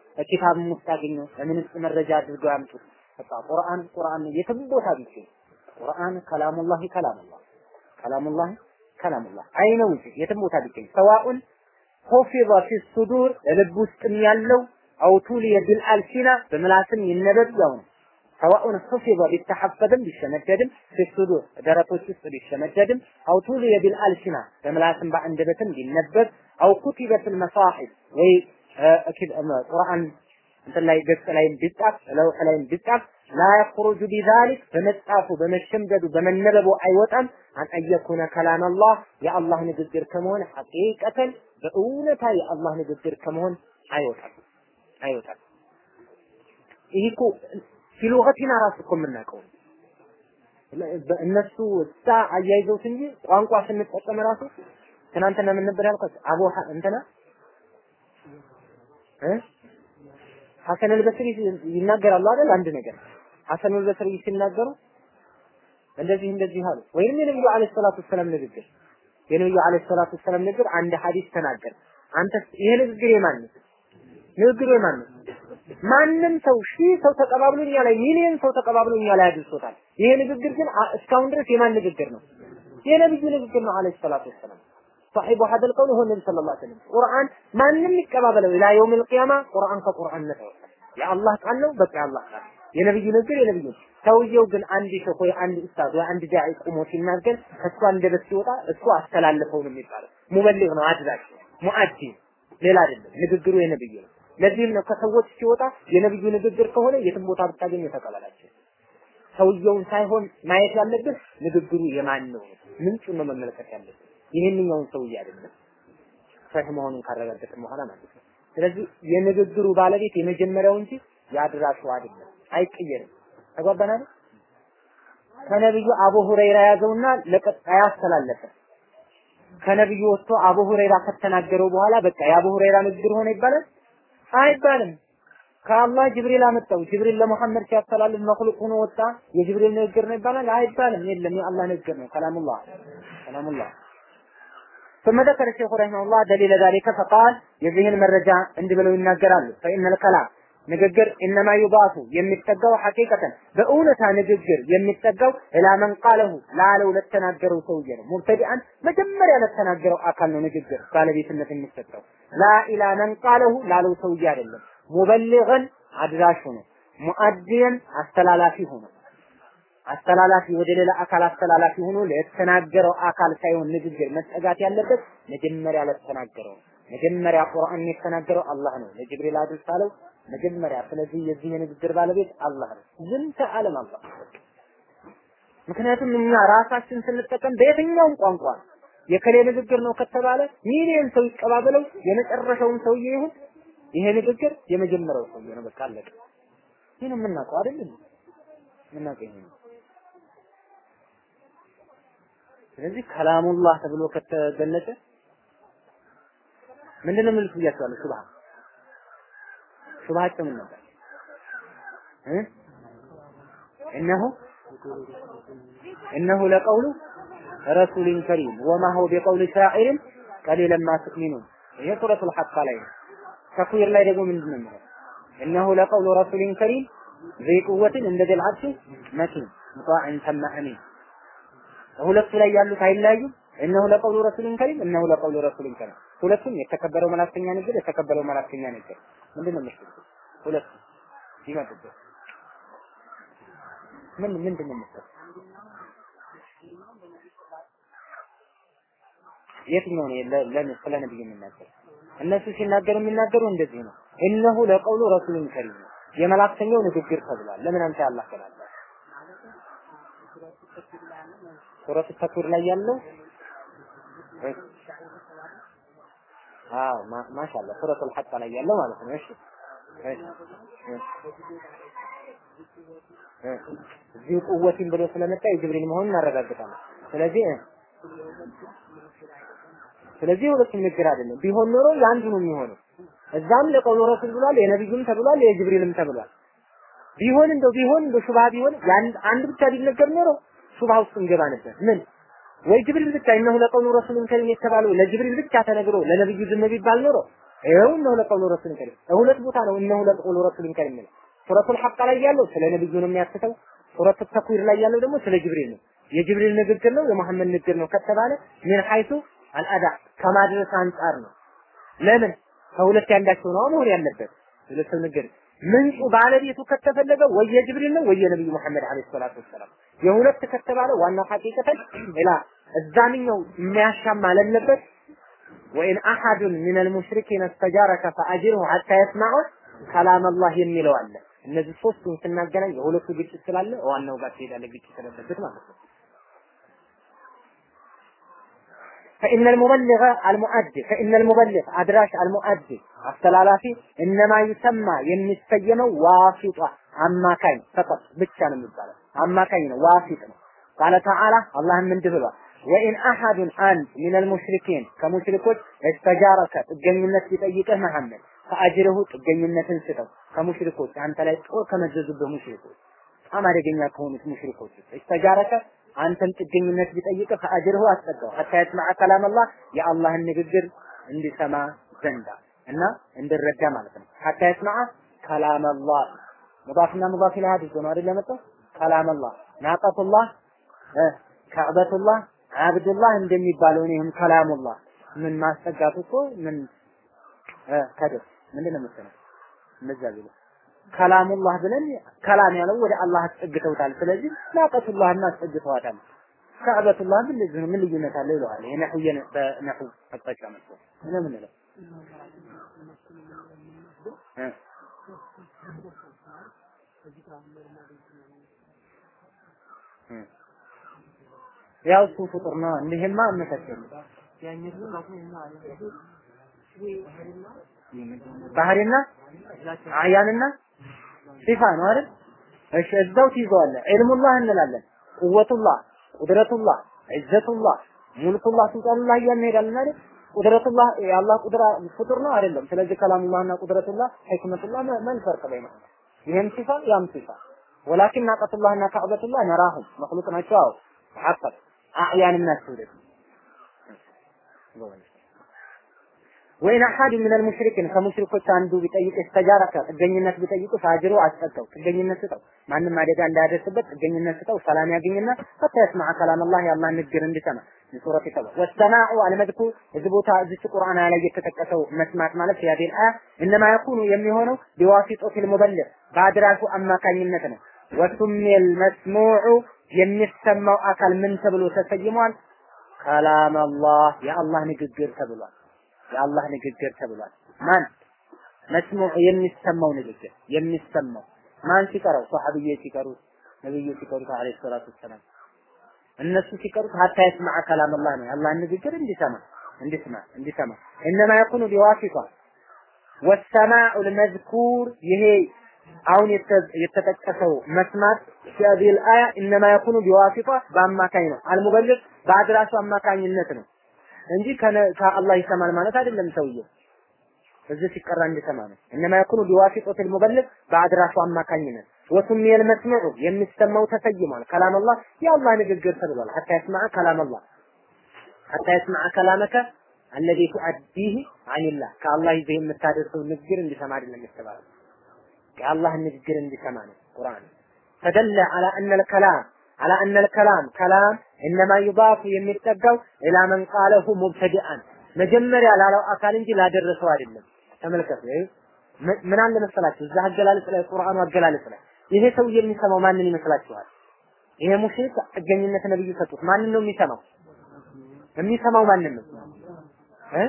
ኪታብም ውስጥ አገኘው በምን ውስጥ መረጃ አድርገው ያምጡት በቃ ቁርአን ቁርአን የትም ቦታ ቢገኝ ቁርአን ከላሙላሂ ከላሙላህ ከላሙላሂ ከላሙላህ አይነ ውጭ የትም ቦታ ቢገኝ ሰዋኡን ሆፊዘ ፊ ሱዱር ልብ ውስጥም ያለው አውቱሊየ ቢልአልሲና በምላስም ይነበብ ያው ነው። ሰዋኡን ሑፊዘ ቢተሐፈዝም ቢሸመደድም ፊ ሱዱር ደረቶች ውስጥ ቢሸመደድም አውቱሊየ ቢልአልሲና በምላስም በአንደበትም ቢነበብ አው ኩቲበ ፊል መሳሒፍ ወይ ቁርአን እንትን ላይ ገጽ ላይም ቢጻፍ ለውሕ ላይም ቢጻፍ ላ የኽሩጁ ቢዛሊክ በመጻፉ በመሸምደዱ በመነበቡ አይወጣም አን አየኩነ ከላም አላህ የአላህ ንግግር ከመሆን ሐቂቀተን በእውነታ የአላህ ንግግር ከመሆን አይወጣም አይወጣም። ይህ እኮ ፊሉገቲና ራሱ እኮ የምናውቀው እነሱ እሳ አያይዘውት እንጂ ቋንቋ ስንጠቀም ራሱ ትናንትና ምን ነበር ያልኳት? አቡ እንትና እ ሐሰን አልበስሪ ይናገራሉ አይደል? አንድ ነገር ሐሰን አልበስሪ ሲናገሩ እንደዚህ እንደዚህ አሉ። ወይም የነብዩ አለይሂ ሰላቱ ሰላም ንግግር የነብዩ አለይሂ ሰላቱ ሰላም ንግግር አንድ ሐዲስ ተናገር። አንተ ይሄ ንግግር የማን ነው? ንግግሩ የማን ነው? ማንም ሰው ሺህ ሰው ተቀባብሎ እኛ ላይ ሚሊዮን ሰው ተቀባብሎ እኛ ላይ አድርሶታል። ይሄ ንግግር ግን እስካሁን ድረስ የማን ንግግር ነው? የነብዩ ንግግር ነው አለይሂ ሰላቱ ወሰላም። صاحب هذا القول هو النبي صلى الله عليه وسلم ቁርአን ማንም ይቀባበለው ኢላ የውም القيامة ቁርአን ከቁርአን ነፃ ይወጣል። የአላህ ቃል ነው፣ በቃ የአላህ ቃል የነብዩ ንግግር የነብዩ ሰውየው ግን አንድ ሸህ ወይ አንድ ኡስታዝ ወይ አንድ ዳዒ ቁሞ ሲናገር ከእሱ አንደበት ሲወጣ እሱ አስተላለፈው ነው የሚባለው። ሙበሊግ ነው፣ አድራሽ ሙአዲ ሌላ አይደለም። ንግግሩ የነብዩ ነው። ለዚህም ነው ከሰዎች ሲወጣ የነብዩ ንግግር ከሆነ የትም ቦታ ብታገኝ ተቀበላቸው። ሰውየውን ሳይሆን ማየት ያለብህ ንግግሩ የማን ነው፣ ምንጩን ነው መመልከት ያለብህ። ይህንኛውን ሰውዬ አይደለም ሰህ መሆኑን ካረጋገጥን በኋላ ማለት ነው። ስለዚህ የንግግሩ ባለቤት የመጀመሪያው እንጂ የአድራሹ አይደለም፣ አይቀየርም። ተጓባናል። ከነብዩ አቡ ሁረይራ ያዘውና ለቀጣይ አስተላለፈ። ከነብዩ ወጥቶ አቡ ሁረይራ ከተናገረው በኋላ በቃ የአቡ ሁረይራ ንግግር ሆነ ይባላል አይባልም። ከአላህ ጅብሪል አመጣው። ጅብሪል ለሙሐመድ ሲያስተላልፍ መክሉቅ ሆኖ ወጣ። የጅብሪል ንግግር ነው ይባላል አይባልም። የለም የአላህ ንግግር ነው። ከላሙላህ ከላሙላህ ثم ذكر الشيخ رحمه الله دليل ذلك فقال የዚህን መረጃ እንዲህ ብለው ይናገራሉ فإن الكلام ንግግር ኢነማ ዩባቱ የሚጠጋው ሐቂቀተን በእውነታ ንግግር የሚጠጋው ኢላ መን ቃለሁ ላለው ለተናገረው ሰውዬ ነው። ሙብተዲአን መጀመሪያ ለተናገረው አካል ነው ንግግር ባለቤትነት የሚሰጠው። ላ ኢላ መን ቃለሁ ላለው ሰውዬ አይደለም። ሙበሊገን አድራሹ ነው። ሙአዲየን አስተላላፊ ሆኖ አስተላላፊ ወደ ሌላ አካል አስተላላፊ ሆኖ ለተናገረው አካል ሳይሆን ንግግር መጠጋት ያለበት መጀመሪያ ለተናገረው መጀመሪያ ቁርአን የተናገረው አላህ ነው። ለጅብሪል አድርስ አለው መጀመሪያ። ስለዚህ የዚህ የንግግር ባለቤት አላህ ነው። ዝንተ ዓለም አላህ። ምክንያቱም እኛ ራሳችን ስንጠቀም በየትኛውም ቋንቋ የከሌ ንግግር ነው ከተባለ ሚሊዮን ሰው ይቀባበለው የመጨረሻውን ሰውዬ ይሁን ይሄ ንግግር የመጀመሪያው ሰውዬ ነው። በቃ አለቀ። ይህ ነው የምናውቀው አይደል? የምናውቀው ይሄ ነው። ስለዚህ ከላሙላህ ተብሎ ከተገለጸ ምንድነው የሚሉት ብያቸዋለሁ። ሹብሃ ሹብሃቸው ምን ነበር? እ እነሆ እነሆ ለቀውሉ ረሱሊን ከሪም ወማ ሁወ ቢቀውሊ ሻዒርን ቀሊለን ማ ትእሚኑን። ይሄ ሱረቱል ሐቅ ላይ ነው። ተክዊር ላይ ደግሞ ምንድነው የሚለው? እነሆ ለቀውሉ ረሱሊን ከሪም ذي قوة እንደ ذي العرش መኪን ሙጣዕን ሰማ አሚን ሁለቱ ላይ ያሉት አይለያዩም። እነሆ ለቀውሉ ረሱሊን ከሪም እነሆ ለቀውሉ ረሱሊን ከሪም ሁለቱም የተከበረው መላእክተኛ ንግግር የተከበረው መላእክተኛ ንግግር ምንድን ነው የምትሉት? ሁለቱ ይመጡበት ምን ምንድን ነው የምትሉት? የትኛው ነው ለምን ስለ ነብዩ የሚናገር? እነሱ ሲናገሩ የሚናገሩ እንደዚህ ነው። እነሆ ለቀውሉ ረሱሊን ከሪም ነው የመላእክተኛው ንግግር ተብሏል። ለምን አንተ ያላህ ተናገረ? ሱረቱ ተክዊር ላይ ያለው አዎ ማሻአላ ሱረቱል ሐቅ ላይ ያለው ማለት ነው። እሺ እዚህ ቁወቲን ብሎ ስለመጣ የጅብሪል መሆኑን እናረጋግጣለን። ስለዚህ ስለዚህ ሁለቱም ንግግር አይደለም። ቢሆን ኖሮ የአንዱ ነው የሚሆነው። እዛም ለቀውሉ ረሱል ብሏል፣ የነቢዩም ተብሏል፣ የጅብሪልም ተብሏል። ቢሆን እንደው ቢሆን እንደው ሹብሃ ቢሆን አንድ ብቻ ቢነገር ኖሮ ሹብሃ ውስጥ እንገባ ነበር። ምን ወይ ጅብሪል ብቻ እነሆ ለቀውሉ ረሱልን ከሪም የተባለው ለጅብሪል ብቻ ተነግሮ ለነብዩ ዝም ቢባል ኖሮ ይኸው እነሆ ለቀውሉ ረሱልን ከሪም ሁለት ቦታ ነው እነሆ ለቀውሉ ረሱልን ከሪም ነው። ሱረቱል ሐቅ ላይ ያለው ስለ ነብዩ ነው የሚያስተው። ሱረቱ ተክዊር ላይ ያለው ደግሞ ስለ ጅብሪል ነው። የጅብሪል ንግግር ነው የመሐመድ ንግግር ነው ከተባለ ምን ሐይቱ አልአዳ ከማድረስ አንጻር ነው። ለምን ከሁለት ያንዳቸው ነው መሆን ያለበት ሁለት ንግግር ምንጩ ባለቤቱ ከተፈለገ ወይ የጅብሪል ነው ወይ የነብዩ መሐመድ አለይሂ ሰላቱ ወሰላም የሁለት ከተባለ ዋናው ሐቂቀተን ኢላ እዛንኛው የሚያሻማ ለለበት ወኢን አሐዱን ሚነል ሙሽሪኪን እስተጃረከ ፈአጅርሁ ሐታ የስማዑ ከላም አላህ የሚለው አለ። እነዚህ ሶስቱን ስናገናኝ የሁለቱ ግጭት ስላለ ዋናው ጋር ትሄዳለ ግጭት ስለለበት ማለት ነው። فإن المبلغ المؤدي فإن المبلغ أدراش المؤدي አስተላላፊ እነማ ይሰማ የሚሰየመው ዋሲጣ አማካኝ ፈቀጥ ብቻ ነው የሚባለው አማካኝ ነው ዋሲጥ ነው ቃለ ተዓላ አላህም እንዲህ ብሏል ወኢን አሐዱን አንድ ሚነል ሙሽሪኪን ከሙሽሪኮች እስተጃረከ ጥገኝነት ቢጠይቅህ መሐመድ ፈአጅርሁ ጥገኝነትን ስጠው ከሙሽሪኮች አንተ ላይ ጦር ከመዘዙብህ ሙሽሪኮች በጣም አደገኛ ከሆኑት ሙሽሪኮች እስተጃረከ አንተን ጥገኝነት ቢጠይቅህ ፈአጅርሁ አስጠጋው ሐታ የስማዐ ከላም አላህ የአላህን ንግግር እንዲሰማ ዘንዳ እና እንዲረዳ ማለት ነው ሐታ የስማዐ ከላም አላህ ሙዳፍና ሙዳፍ ኢለይሂ አድርጎ ነው አይደል የመጣው ከላም አላህ ናቀቱላህ ከዕበቱላህ አብዱላህ እንደሚባለው ነው ይህም ከላሙላህ ምን ማስጠጋቱ እኮ ምን ከደስ ምንድን ነው መሰለህ እንደዛ ቢሉ ከላሙላህ ብለን ከላም ያለው ወደ አላህ አስጠግተውታል። ስለዚህ ናቀቱላህ አስጠግተዋታል። ከዕበቱላህ ምን ልጅ ምን ልዩነት አለው ይለዋል። ይሄ ነህው በነህው አቅጣጫ መጥቶ ምን ምንለው ያው እሱ ፍጡር ነው። እንዲህማ መሰከረ ባህሪና አያንና ሲፋ ነው አይደል? እሺ እዛው ትይዘዋለህ። ዒልሙላህ እንላለን፣ ቁወቱላህ፣ ቁድረቱላህ፣ ዒዘቱላህ፣ ሙልኩላህ፣ ሱልጣኑላህ እያልን እንሄዳለን አይደል? ቁድረቱላህ የአላህ ቁድራ ፍጡር ነው አይደለም። ስለዚህ ከላሙላህና ቁድረቱላህ ሕክመቱላህ ምን ፈርቅ በይነው? ይሄም ሲፋ ያም ሲፋ ወላኪን ናቀቱላህና ከዕበቱላህ ነራሁም መክሉቅ ናቸው። አዎ ተሐቀቅ አዕያንና ትውልድ ወይን አሐድ ምን አልሙሽሪኪን ከሙሽሪኮች አንዱ ቢጠይቅ እስተጃረከ ጥገኝነት ቢጠይቁ ፋጅሩ አስጠቀው ጥገኝነት ስጠው ማንም አደጋ እንዳያደርስበት ጥገኝነት ስጠው ሰላም ያገኝና ፈታ የስማዕ ከላም አላህ የአላህ ንግግር እንዲሰማ ሱረት ተባ ወሰማዑ አልመድኩ እዚህ ቦታ እዚች ቁርአን ላይ የተጠቀሰው መስማት ማለት ያዲል አያ እነማ የኩኑ የሚሆነው ቢዋሲጦቲል ሙበልግ በአድራሹ አማካኝነት ነው ወሱሚል መስሙዑ የሚሰማው አካል ምን ተብሎ ተሰይሟል? ከላም አላህ የአላህ ንግግር ተብሏል። የአላህ ንግግር ተብሏል። ማን መስሙዕ የሚሰማው ንግግር የሚሰማው ማን ሲቀረው? ሰሐቢዬ ሲቀሩት፣ ነብዩ ሲቀሩት አለይሂ ሰላቱ ወሰላም እነሱ ሲቀሩት ሀታ የስማዕ ከላም አላህ ነው የአላህን ንግግር እንዲሰማ እንዲሰማ እንዲሰማ እነማ የኩኑ ቢዋሲጣ ወሰማዑ ልመዝኩር ይሄ አሁን የተጠቀሰው መስማት ፊል አያ እነማ የኩኑ ቢዋሲጣ በአማካኝ ነው። አልሙበልግ በአድራሹ አማካኝነት ነው እንጂ ከአላህ ይሰማል ማለት አይደለም። ሰውየው እዚህ ሲቀራ እንዲሰማ ነው። እነማ የኩኑ ቢዋሲጦት ልሙበልግ በአድራሹ አማካኝነት ወሱሚየ ልመስሙዑ የሚሰማው ተሰይሟል። ከላም አላህ የአላህ ንግግር ተብሏል። ሐታ የስማዐ ከላም አላህ ሐታ የስማዐ ከላመከ አለዚ ቱአዲህ አኒላህ ከአላህ ይዘህ የምታደርሰው ንግግር እንዲሰማ አይደለም የተባለው የአላህ ንግግር እንዲሰማ ነው ቁርአን ተደለ አላ አነ ልከላም አላ አነ ልከላም ከላም እነማ ዩዳፉ የሚጠጋው ኢላ መን ቃለሁ ሙብተዲአን መጀመሪያ ላለው አካል እንጂ ላደረሰው አይደለም። ተመልከቱ። ምን አለ መሰላችሁ እዛ አገላለጽ ላይ ቁርአኑ አገላለጽ ላይ ይሄ ሰው የሚሰማው ማንን ይመስላችኋል? ይሄ ሙሽሪክ ጥገኝነት ነብዩ ሰጡት። ማንን ነው የሚሰማው? የሚሰማው ማንን ነው እ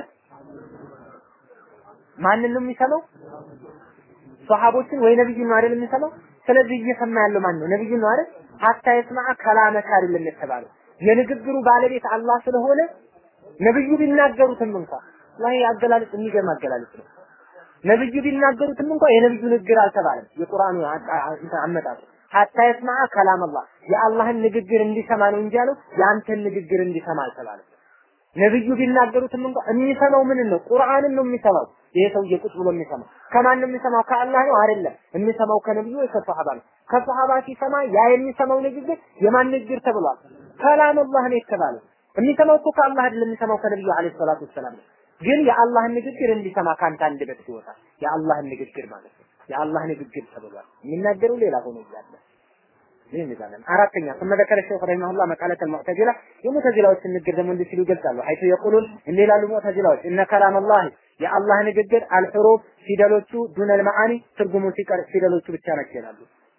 ማንን ነው የሚሰማው? ሷሃቦችን ወይ ነብዩን ነው አይደል የሚሰማው? ስለዚህ እየሰማ ያለው ማን ነው? ነብዩን ነው አይደል? ሀታ የስማዐ ከላመከ አይደለም የተባለው የንግግሩ ባለቤት አላህ ስለሆነ ነብዩ ቢናገሩትም እንኳን ላይ አገላለጽ የሚገርም አገላለጽ ነው። ነብዩ ቢናገሩትም እንኳን የነብዩ ንግግር አልተባለም። የቁርአኑ አመጣጡ ሀታ የስማዐ ከላም አላህ የአላህን ንግግር እንዲሰማ ነው እንጂ ያለው የአንተን ንግግር እንዲሰማ አልተባለም። ነብዩ ቢናገሩትም እንኳን የሚሰማው ምን ነው? ቁርአንን ነው የሚሰማው። ይሄ ሰውዬ ቁጭ ብሎ የሚሰማው ከማን ነው የሚሰማው? ከአላህ ነው አይደለም። የሚሰማው ከነብዩ ወይ ከሰሃባ ነው። ከሰሃባ ሲሰማ ያ የሚሰማው ንግግር የማን ንግግር ተብሏል? ከላም አላህ ነው የተባለው። የሚሰማው እኮ ከአላህ አይደለም፣ የሚሰማው ከነብዩ አለይሂ ሰላቱ ወሰላም ነው። ግን የአላህን ንግግር እንዲሰማ ካንተ አንደበት ይወጣል። የአላህን ንግግር ማለት ነው። የአላህ ንግግር ተብሏል። የሚናገረው ሌላ ሆኖ እያለ ይህን ይዛለን። አራተኛ ثم ذكر الشيخ رحمه الله مقالة المعتزلة የሙዕተዚላዎች ንግግር ደግሞ እንዲህ ሲሉ ይገልጻሉ። ሐይቱ የቁሉን እንዲህ ይላሉ ሙዕተዚላዎች እነ ከላም አላህ የአላህ ንግግር አልሑሩፍ ፊደሎቹ ዱነል መዓኒ ትርጉሙ ሲቀር ፊደሎቹ ብቻ ናቸው ይላሉ።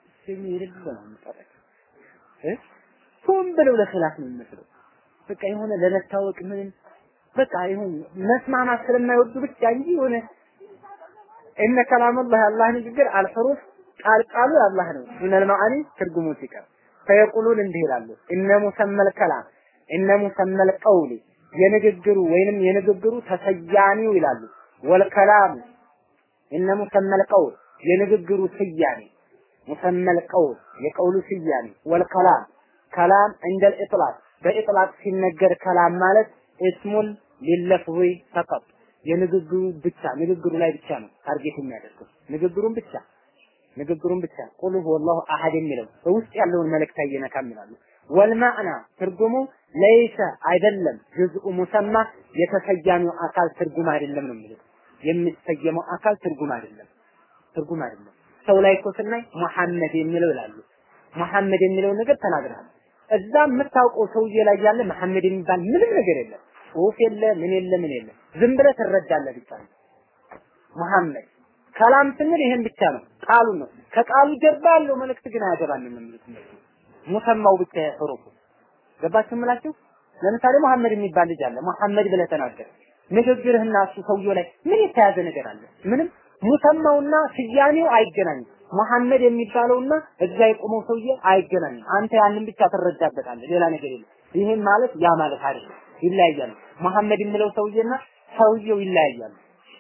ሆን ብለው ለኺላፍ ነው የሚመስለው። በቃ የሆነ ለመታወቅ ምን በቃ ይሁን መስማማት ስለማይወዱ ብቻ እንጂ የሆነ እነ ከላም አላህ የአላህ ንግግር አልሑሩፍ ቃል ቃሉ የአላህ ነው። ዱነል መዓኒ ትርጉሙ ሲቀር ፈየቁሉን እንዲህ ይላሉ እነ ሙሰመል ከላም እነ ሙሰመል ቀውሊ የንግግሩ ወይንም የንግግሩ ተሰያሚው ይላሉ ወልከላሙ እነ ሙሰመል ቀውል የንግግሩ ስያሜ ሙሰመል ቀውል የቀውሉ ስያሜ ወልከላም ከላም እንደ ኢጥላቅ በኢጥላቅ ሲነገር ከላም ማለት እስሙን ሊለፍዊ ፈቀጥ የንግግሩ ብቻ ንግግሩ ላይ ብቻ ነው ታርጌት የሚያደርገው ንግግሩን ብቻ ንግግሩን ብቻ ቁል ሁወላሁ አሐድ የሚለው በውስጥ ያለውን መልእክት አይነካም ይላሉ። ወልማዕና ትርጉሙ ለይሰ አይደለም ጅዝኡ ሙሰማ የተሰያሚው አካል ትርጉም አይደለም ነው የሚሉት። የሚሰየመው አካል ትርጉም አይደለም ትርጉም አይደለም። ሰው ላይ እኮ ስናይ ሙሐመድ የሚለው ይላሉ። ሙሐመድ የሚለው ነገር ተናግረሃል። እዛ የምታውቀው ሰውዬ ላይ ያለ መሐመድ የሚባል ምንም ነገር የለም። ጽሁፍ የለ ምን የለ ምን የለ። ዝም ብለህ ትረዳለህ ብቻ ነው። ሙሐመድ ከላም ስንል ይሄን ብቻ ነው፣ ቃሉን ነው። ከቃሉ ጀርባ ያለው መልእክት ግን አያገባንም የሚሉት እነሱ። ሙሰማው ብቻ የሑሩፉ ገባችሁ የምላችሁ? ለምሳሌ መሐመድ የሚባል ልጅ አለ። መሐመድ ብለህ ተናገር። ንግግርህና እሱ ሰውየው ላይ ምን የተያዘ ነገር አለ? ምንም። ሙሰማውና ስያሜው አይገናኝም። መሐመድ የሚባለውና እዛ የቆመው ሰውዬ አይገናኝም። አንተ ያንን ብቻ ትረዳበታለህ፣ ሌላ ነገር የለም። ይሄን ማለት ያ ማለት አይደለም፣ ይለያያሉ። መሐመድ የሚለው ሰውዬና ሰውየው ይለያያሉ።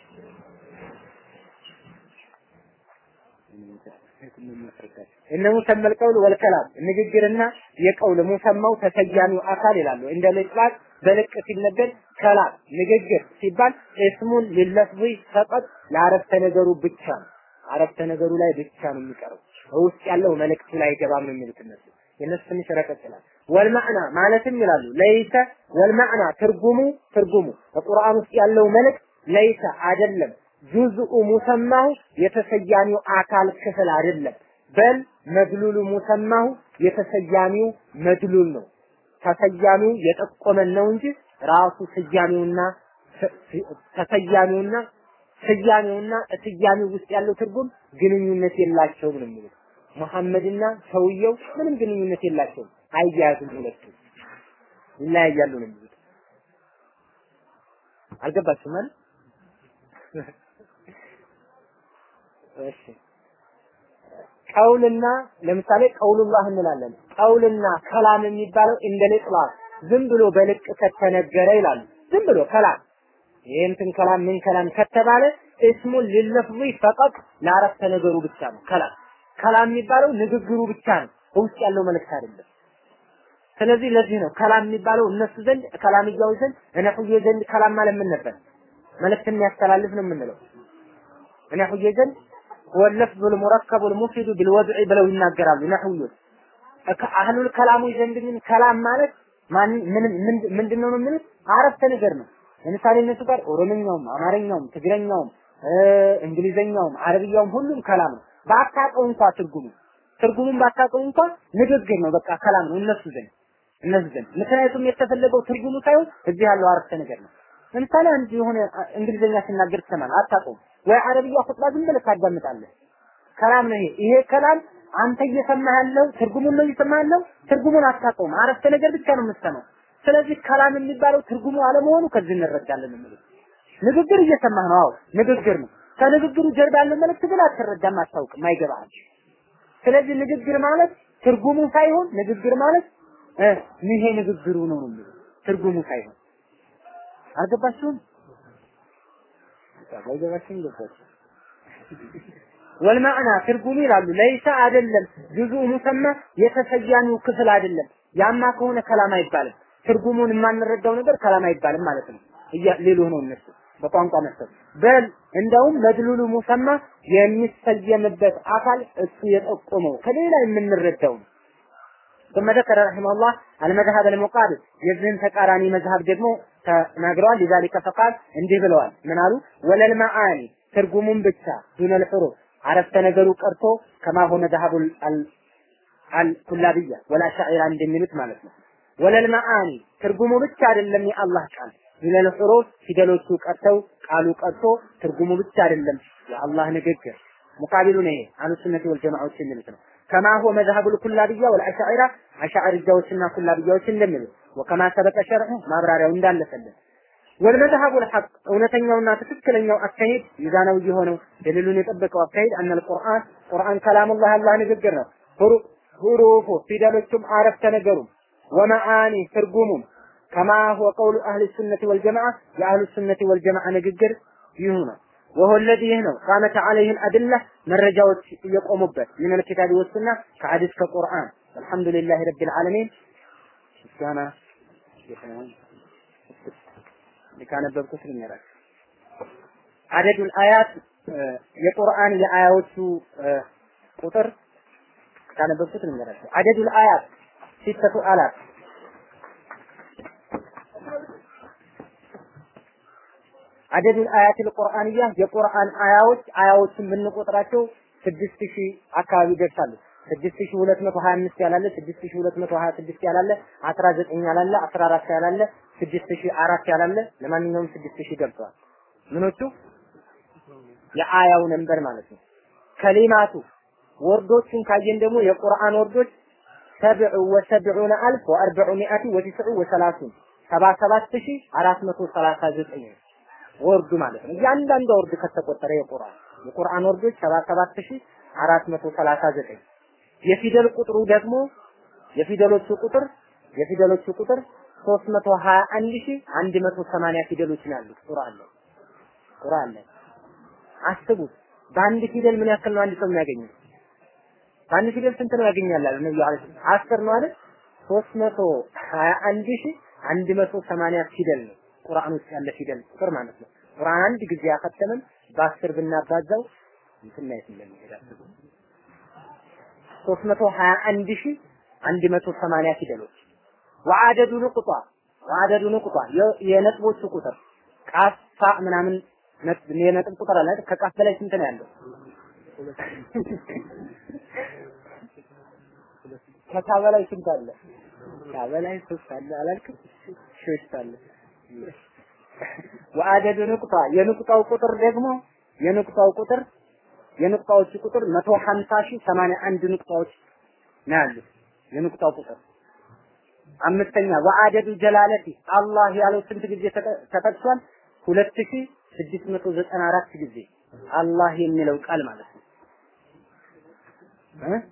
እነ ሙሰመል ቀውል ወልከላም ንግግርና የቀውል ሙሰማው ተሰያሚው አካል ይላሉ። እንደ ልጥላቅ በልቅ ሲነገር ከላም ንግግር ሲባል እስሙን ሊለፍዚ ፈቀጥ ለአረፍተ ነገሩ ብቻ ነው። አረፍተ ነገሩ ላይ ብቻ ነው የሚቀረው። ውስጥ ያለው መልእክቱ ላይ አይገባም ነው የሚሉት እነሱ። የነሱ ትንሽ ረቀቅ ይላል። ወልማዕና ማለትም ይላሉ ለይሰ ወልማዕና ትርጉሙ ትርጉሙ በቁርአን ውስጥ ያለው መልእክት ለይሰ አይደለም ጁዝኡ ሙሰማሁ የተሰያሚው አካል ክፍል አይደለም። በል መድሉሉ ሙሰማሁ የተሰያሚው መድሉል ነው። ተሰያሚው የጠቆመን ነው እንጂ ራሱ ስያሜውና ተሰያሚውና ስያሜውና ስያሜው ውስጥ ያለው ትርጉም ግንኙነት የላቸውም ነው የሚሉት። መሐመድና ሰውየው ምንም ግንኙነት የላቸውም፣ አያያዙም ሁለቱ ይለያያሉ ነው የሚሉት። አልገባችሁም አይደል? እሺ ቀውልና ለምሳሌ ቀውሉላህ እንላለን። ቀውልና ከላም የሚባለው እንደ ልጥላቅ ዝም ብሎ በልቅ ከተነገረ ይላሉ። ዝም ብሎ ከላም ይህንትን ከላም ምን ከላም ከተባለ እስሙን ሊለፍዚ ፈቀጥ ለአረፍተ ነገሩ ብቻ ነው። ከላም ከላም የሚባለው ንግግሩ ብቻ ነው፣ ውስጥ ያለው መልእክት አይደለም። ስለዚህ ለዚህ ነው ከላም የሚባለው እነሱ ዘንድ ከላምያዎች ዘንድ ነህዬ ዘንድ ከላም ማለት ምን ነበር? መልእክት የሚያስተላልፍ ነው የምንለው። ነህዬ ዘንድ ወለፍዙ ልሙረከቡ ልሙፊዱ ቢልወድዒ ብለው ይናገራሉ ነህውዮች። አህሉል ከላሞች ዘንድ ግን ከላም ማለት ምንድን ነው የሚሉት? አረፍተ ነገር ነው። ለምሳሌ እነሱ ጋር ኦሮምኛውም፣ አማርኛውም፣ ትግረኛውም፣ እንግሊዘኛውም፣ አረብያውም ሁሉም ከላም ነው። ባታውቀው እንኳ ትርጉሙ ትርጉሙን ባታውቀው እንኳ ንግግር ነው። በቃ ከላም ነው እነሱ ዘንድ እነሱ ዘንድ ምክንያቱም የተፈለገው ትርጉሙ ሳይሆን እዚህ ያለው አረፍተ ነገር ነው። ለምሳሌ አንድ የሆነ እንግሊዘኛ ሲናገር ትሰማለህ፣ አታውቀውም ወይ አረብያ ኹጥባ ዝም ብለህ ታዳምጣለህ። ከላም ነው ይሄ። ይሄ ከላም አንተ እየሰማህ ያለው ትርጉሙን ነው እየሰማህ ያለው፣ ትርጉሙን አታውቀውም። አረፍተ ነገር ብቻ ነው የምትሰማው። ስለዚህ ከላም የሚባለው ትርጉሙ አለመሆኑ ከዚህ እንረዳለን የሚሉት ንግግር እየሰማህ ነው። አዎ ንግግር ነው። ከንግግሩ ጀርባ ያለው መልእክት ግን አትረዳም፣ አታውቅም፣ አይገባህም። ስለዚህ ንግግር ማለት ትርጉሙ ሳይሆን ንግግር ማለት እ ይሄ ንግግሩ ነው ነው የሚሉት ትርጉሙ ሳይሆን አልገባችሁም? ባይገባችሁም ገባችሁ። ወልማዕና ትርጉሙ ይላሉ ለይሳ አይደለም ጁዙ ሙሰማ የተሰያሚው ክፍል አይደለም። ያማ ከሆነ ከላም አይባልም። ትርጉሙን የማንረዳው ነገር ከላም አይባልም ማለት ነው። እያ ሌሉ ነው እነሱ በቋንቋ መሰል በል እንደውም መድሉሉ ሙሰማ የሚሰየምበት አካል እሱ የጠቆመው ከሌላ የምንረዳው ነው። ثم ذكر رحمه الله المذهب المقابل የዚህን ተቃራኒ መዝሀብ ደግሞ ተናግረዋል። لذلك فقال እንዲህ ብለዋል። ምን አሉ? ወለል መዓኒ ትርጉሙን ብቻ ዱነል ሑሩፍ አረፍተ ነገሩ ቀርቶ ከማ ሆነ ذهب አልኩላብያ ወልአሻዒራ እንደሚሉት ማለት ነው። ወለል መዓኒ ትርጉሙ ብቻ አይደለም የአላህ ቃል ሚነል ሑሩፍ ፊደሎቹ ቀርተው ቃሉ ቀርቶ ትርጉሙ ብቻ አይደለም የአላህ ንግግር ሙቃቢሉ ነው። አህሉ ሱነቲ ወል ጀማዓዎች የሚሉት ነው። ከማ ሁወ መዝሀቡል ኩላብያ ወልአሻዒራ አሻዕርያዎችና ኩላብያዎች እንደሚሉት ወከማ ሰበቀ ሸርዑ ማብራሪያው እንዳለፈልን ወልመዝሀቡ ልሐቅ እውነተኛውና ትክክለኛው አካሄድ ሚዛናዊ የሆነው ደሊሉን የጠበቀው አካሄድ አነል ቁርአን ቁርአን ከላሙላህ አላህ ንግግር ነው። ሁሩፉ ፊደሎቹም አረፍተ ነገሩም ወመዓኒ ትርጉሙም ከማ ሁወ ቀውሉ አህል ሱነቲ ወልጀማዓ የአህሉ ሱነቲ ወልጀማዓ ንግግር ይሁ ነው። ወሆ ለዚ ይህ ነው ቃመተ ዐለይህ አድላ መረጃዎች እየቆሙበት ምን ልኪታቢ ወሱና ከሐዲስ ከቁርአን አልሐምዱሊላህ ረቢል ዓለሚን ምስጋና ካነበብኩት ልንገራችሁ አደዱል አያት የቁርአን የአያዎቹ ቁጥር ካነበብኩት ልንገራችሁ አደዱል አያት ሲተቱ አላት አደዱል አያትል ቁርአንያ የቁርአን አያዎች አያዎችን ብንቆጥራቸው ስድስት ሺህ አካባቢ ይደርሳሉ። ስድስት ሺህ ሁለት መቶ ሀያ አምስት ያላለ ስድስት ሺህ ሁለት መቶ ሀያ ስድስት ያላለ አስራ ዘጠኝ ያላለ አስራ አራት ያላለ ስድስት ሺህ አራት ያላለ ለማንኛውም ስድስት ሺህ ገብተዋል። ምኖቹ የአያው ነንበር ማለት ነው። ከሊማቱ ወርዶችን ካየን ደግሞ የቁርአን ወርዶች ሰብዑ ወሰብዑነ አልፍ ወአርበዑ ሚአቲ ወቲስዑ ወሰላሱን ሰባ ሰባት ሺህ አራት መቶ ሰላሳ ዘጠኝ ወርዱ ማለት ነው። እያንዳንዱ ወርድ ከተቆጠረ የቁርአን የቁርአን ወርዶች ሰባ ሰባት ሺህ አራት መቶ ሰላሳ ዘጠኝ የፊደል ቁጥሩ ደግሞ የፊደሎቹ ቁጥር የፊደሎቹ ቁጥር 321180 ፊደሎች ነው ያሉት ቁርአን ላይ ቁርአን ላይ አስቡት በአንድ ፊደል ምን ያክል ነው አንድ ሰው የሚያገኘው በአንድ ፊደል ስንት ነው ያገኛል አለ ነብዩ አለይሂ አስር ነው አይደል 321180 ፊደል ነው ቁርአን ውስጥ ያለ ፊደል ቁጥር ማለት ነው ቁርአን አንድ ጊዜ ያከተመን በአስር ብናባዛው እንትን ላይ እንደሚሄድ አስቡ 321180 ፊደሎች ወአደዱ ንቁጣ ወአደዱ ንቁጣ የነጥቦቹ ቁጥር ቃፍ ፋ ምናምን የነጥብ ቁጥር አለ ከቃፍ በላይ ስንት ነው ያለው ከታ በላይ ስንት አለ ታ በላይ ሶስት አለ አላልክም ሶስት አለ ወአደዱ ንቁጣ የንቁጣው ቁጥር ደግሞ የንቁጣው ቁጥር የንቁጣዎቹ ቁጥር 150 ሺህ 81 ንቁጣዎች ነው ያሉት የንቁጣው ቁጥር አምስተኛ ወአደዱ ጀላለቲ አላህ ያለው ስንት ጊዜ ተጠቅሷል 2694 ጊዜ አላህ የሚለው ቃል ማለት ነው እ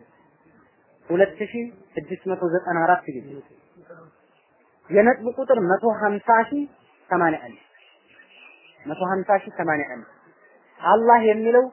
2694 ጊዜ የነጥብ ቁጥር 150 ሺህ 81 150 ሺህ 81 አላህ የሚለው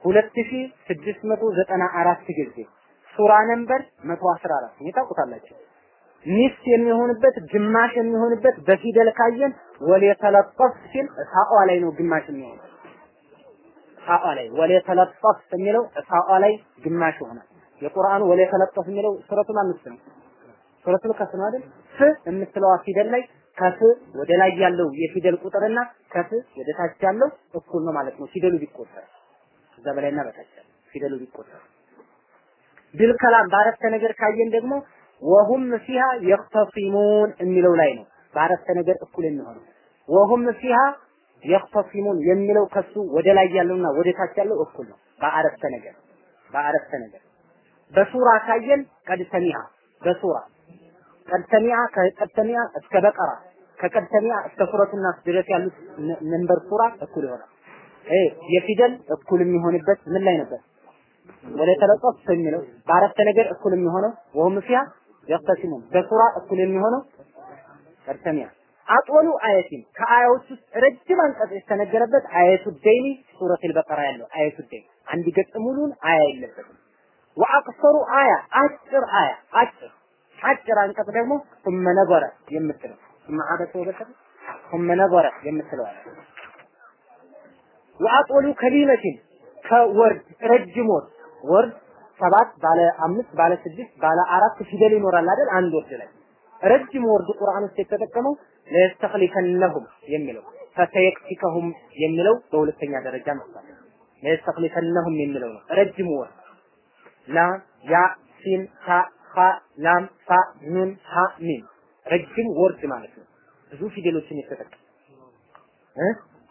2694 ጊዜ ሱራ ነምበር 114 ይሄ ታውቁታላችሁ። ሚስት የሚሆንበት ግማሽ የሚሆንበት በፊደል ካየን ወለተለጠፍ ሲል ሳቋ ላይ ነው ግማሽ የሚሆነው ሳቋ ላይ ወለተለጠፍ የሚለው ሳቋ ላይ ግማሽ ይሆናል። የቁርአኑ ወለተለጠፍ የሚለው ሱረቱል አምስት ነው። ሱረቱል ከፍ ነው አይደል? ፍ የምትለዋ ፊደል ላይ ከፍ ወደ ላይ ያለው የፊደል ቁጥርና ከፍ ወደ ታች ያለው እኩል ነው ማለት ነው ፊደሉ ቢቆጠር ከዛ በላይና በታች ፊደሉ ቢቆጠር ቢል ከላም በአረፍተ ነገር ካየን ደግሞ ወሁም ፊሃ የኽተሲሙን የሚለው ላይ ነው በአረፍተ ነገር እኩል የሚሆነው ወሁም ፊሃ የኽተሲሙን የሚለው ከሱ ወደ ላይ ያለውና ወደ ታች ያለው እኩል ነው በአረፍተ ነገር በአረፍተ ነገር በሱራ ካየን ቀድ ሰሚዓ በሱራ ቀድ ሰሚዓ ከቀድ ሰሚዓ እስከ በቀራ ከቀድ ሰሚዓ እስከ ሱረቱ ናስ ድረስ ያሉት መንበር ሱራ እኩል ይሆናል እ የፊደል እኩል የሚሆንበት ምን ላይ ነበር? ወደ ተለጠፍ የሚለው በአረፍተ ነገር እኩል የሚሆነው ወሁም ፊያ የኽተሲሙን በሱራ እኩል የሚሆነው ቀርተሚያ አጦሉ አየቲን ከአያዎች ውስጥ ረጅም አንቀጽ የተነገረበት አየቱ ደይኒ ሱረቱል በቀራ ያለው አየቱ ደይኒ አንድ ገጽ ሙሉን አያ የለበትም። ወአቅሰሩ አያ አጭር አያ አጭር አጭር አንቀጽ ደግሞ ثم ነበረ የምትለው ثم عبس وبسر ثم ነበረ የምትለው አያ ወአጦሉ ከሊመቲን ከወርድ ረጅም ወርድ ወርድ ሰባት ባለ አምስት ባለ ስድስት ባለ አራት ፊደል ይኖራል አይደል? አንድ ወርድ ላይ ረጅም ወርድ ቁርአን ውስጥ የተጠቀመው ለየስተኽሊፈነሁም የሚለው ፈሰየክፊከሁም የሚለው በሁለተኛ ደረጃ መጥቷል። ለየስተኽሊፈነሁም የሚለው ነው ረጅም ወርድ ላ ያ ሲ ሲን ታ ኻ ላም ፋ ኑን ሀ ሚም ረጅም ወርድ ማለት ነው። ብዙ ፊደሎችን የተጠቀመ እ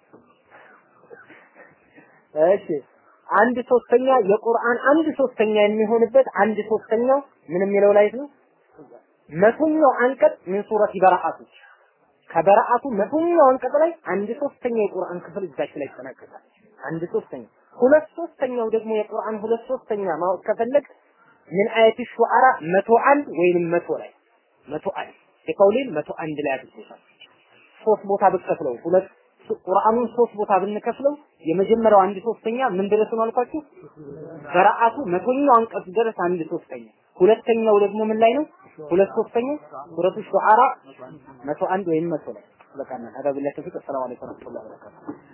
እሺ አንድ ሶስተኛ የቁርአን አንድ ሶስተኛ የሚሆንበት አንድ ሶስተኛው ምን የሚለው ላይ ነው? መቶኛው አንቀጽ ምን ሱረት በረአቱ ከበረአቱ መቶኛው አንቀጽ ላይ አንድ ሶስተኛ የቁርአን ክፍል እዛች ላይ ይጠናቀቃል። አንድ ሶስተኛ ሁለት ሶስተኛው ደግሞ የቁርአን ሁለት ሶስተኛ ማወቅ ከፈለግ ምን አየት ሹዓራ መቶ አንድ ወይንም መቶ ላይ መቶ አንድ የቀውሌን መቶ አንድ ላይ አድርጎታል። ሶስት ቦታ ብትከፍለው ሁለት ቁርአኑን ሶስት ቦታ ብንከፍለው የመጀመሪያው አንድ ሶስተኛ ምን ድረስ ነው አልኳችሁ? በረአቱ መቶኛው አንቀጽ ድረስ አንድ ሶስተኛ። ሁለተኛው ደግሞ ምን ላይ ነው? ሁለት ሶስተኛ ሱረቱ ሹዓራ መቶ አንድ ወይም መቶ ላይ በቃ ነው። አዳብ ቢላህ ተፊቅ። ሰላም አለይኩም ወራህመቱላሂ ወበረካቱሁ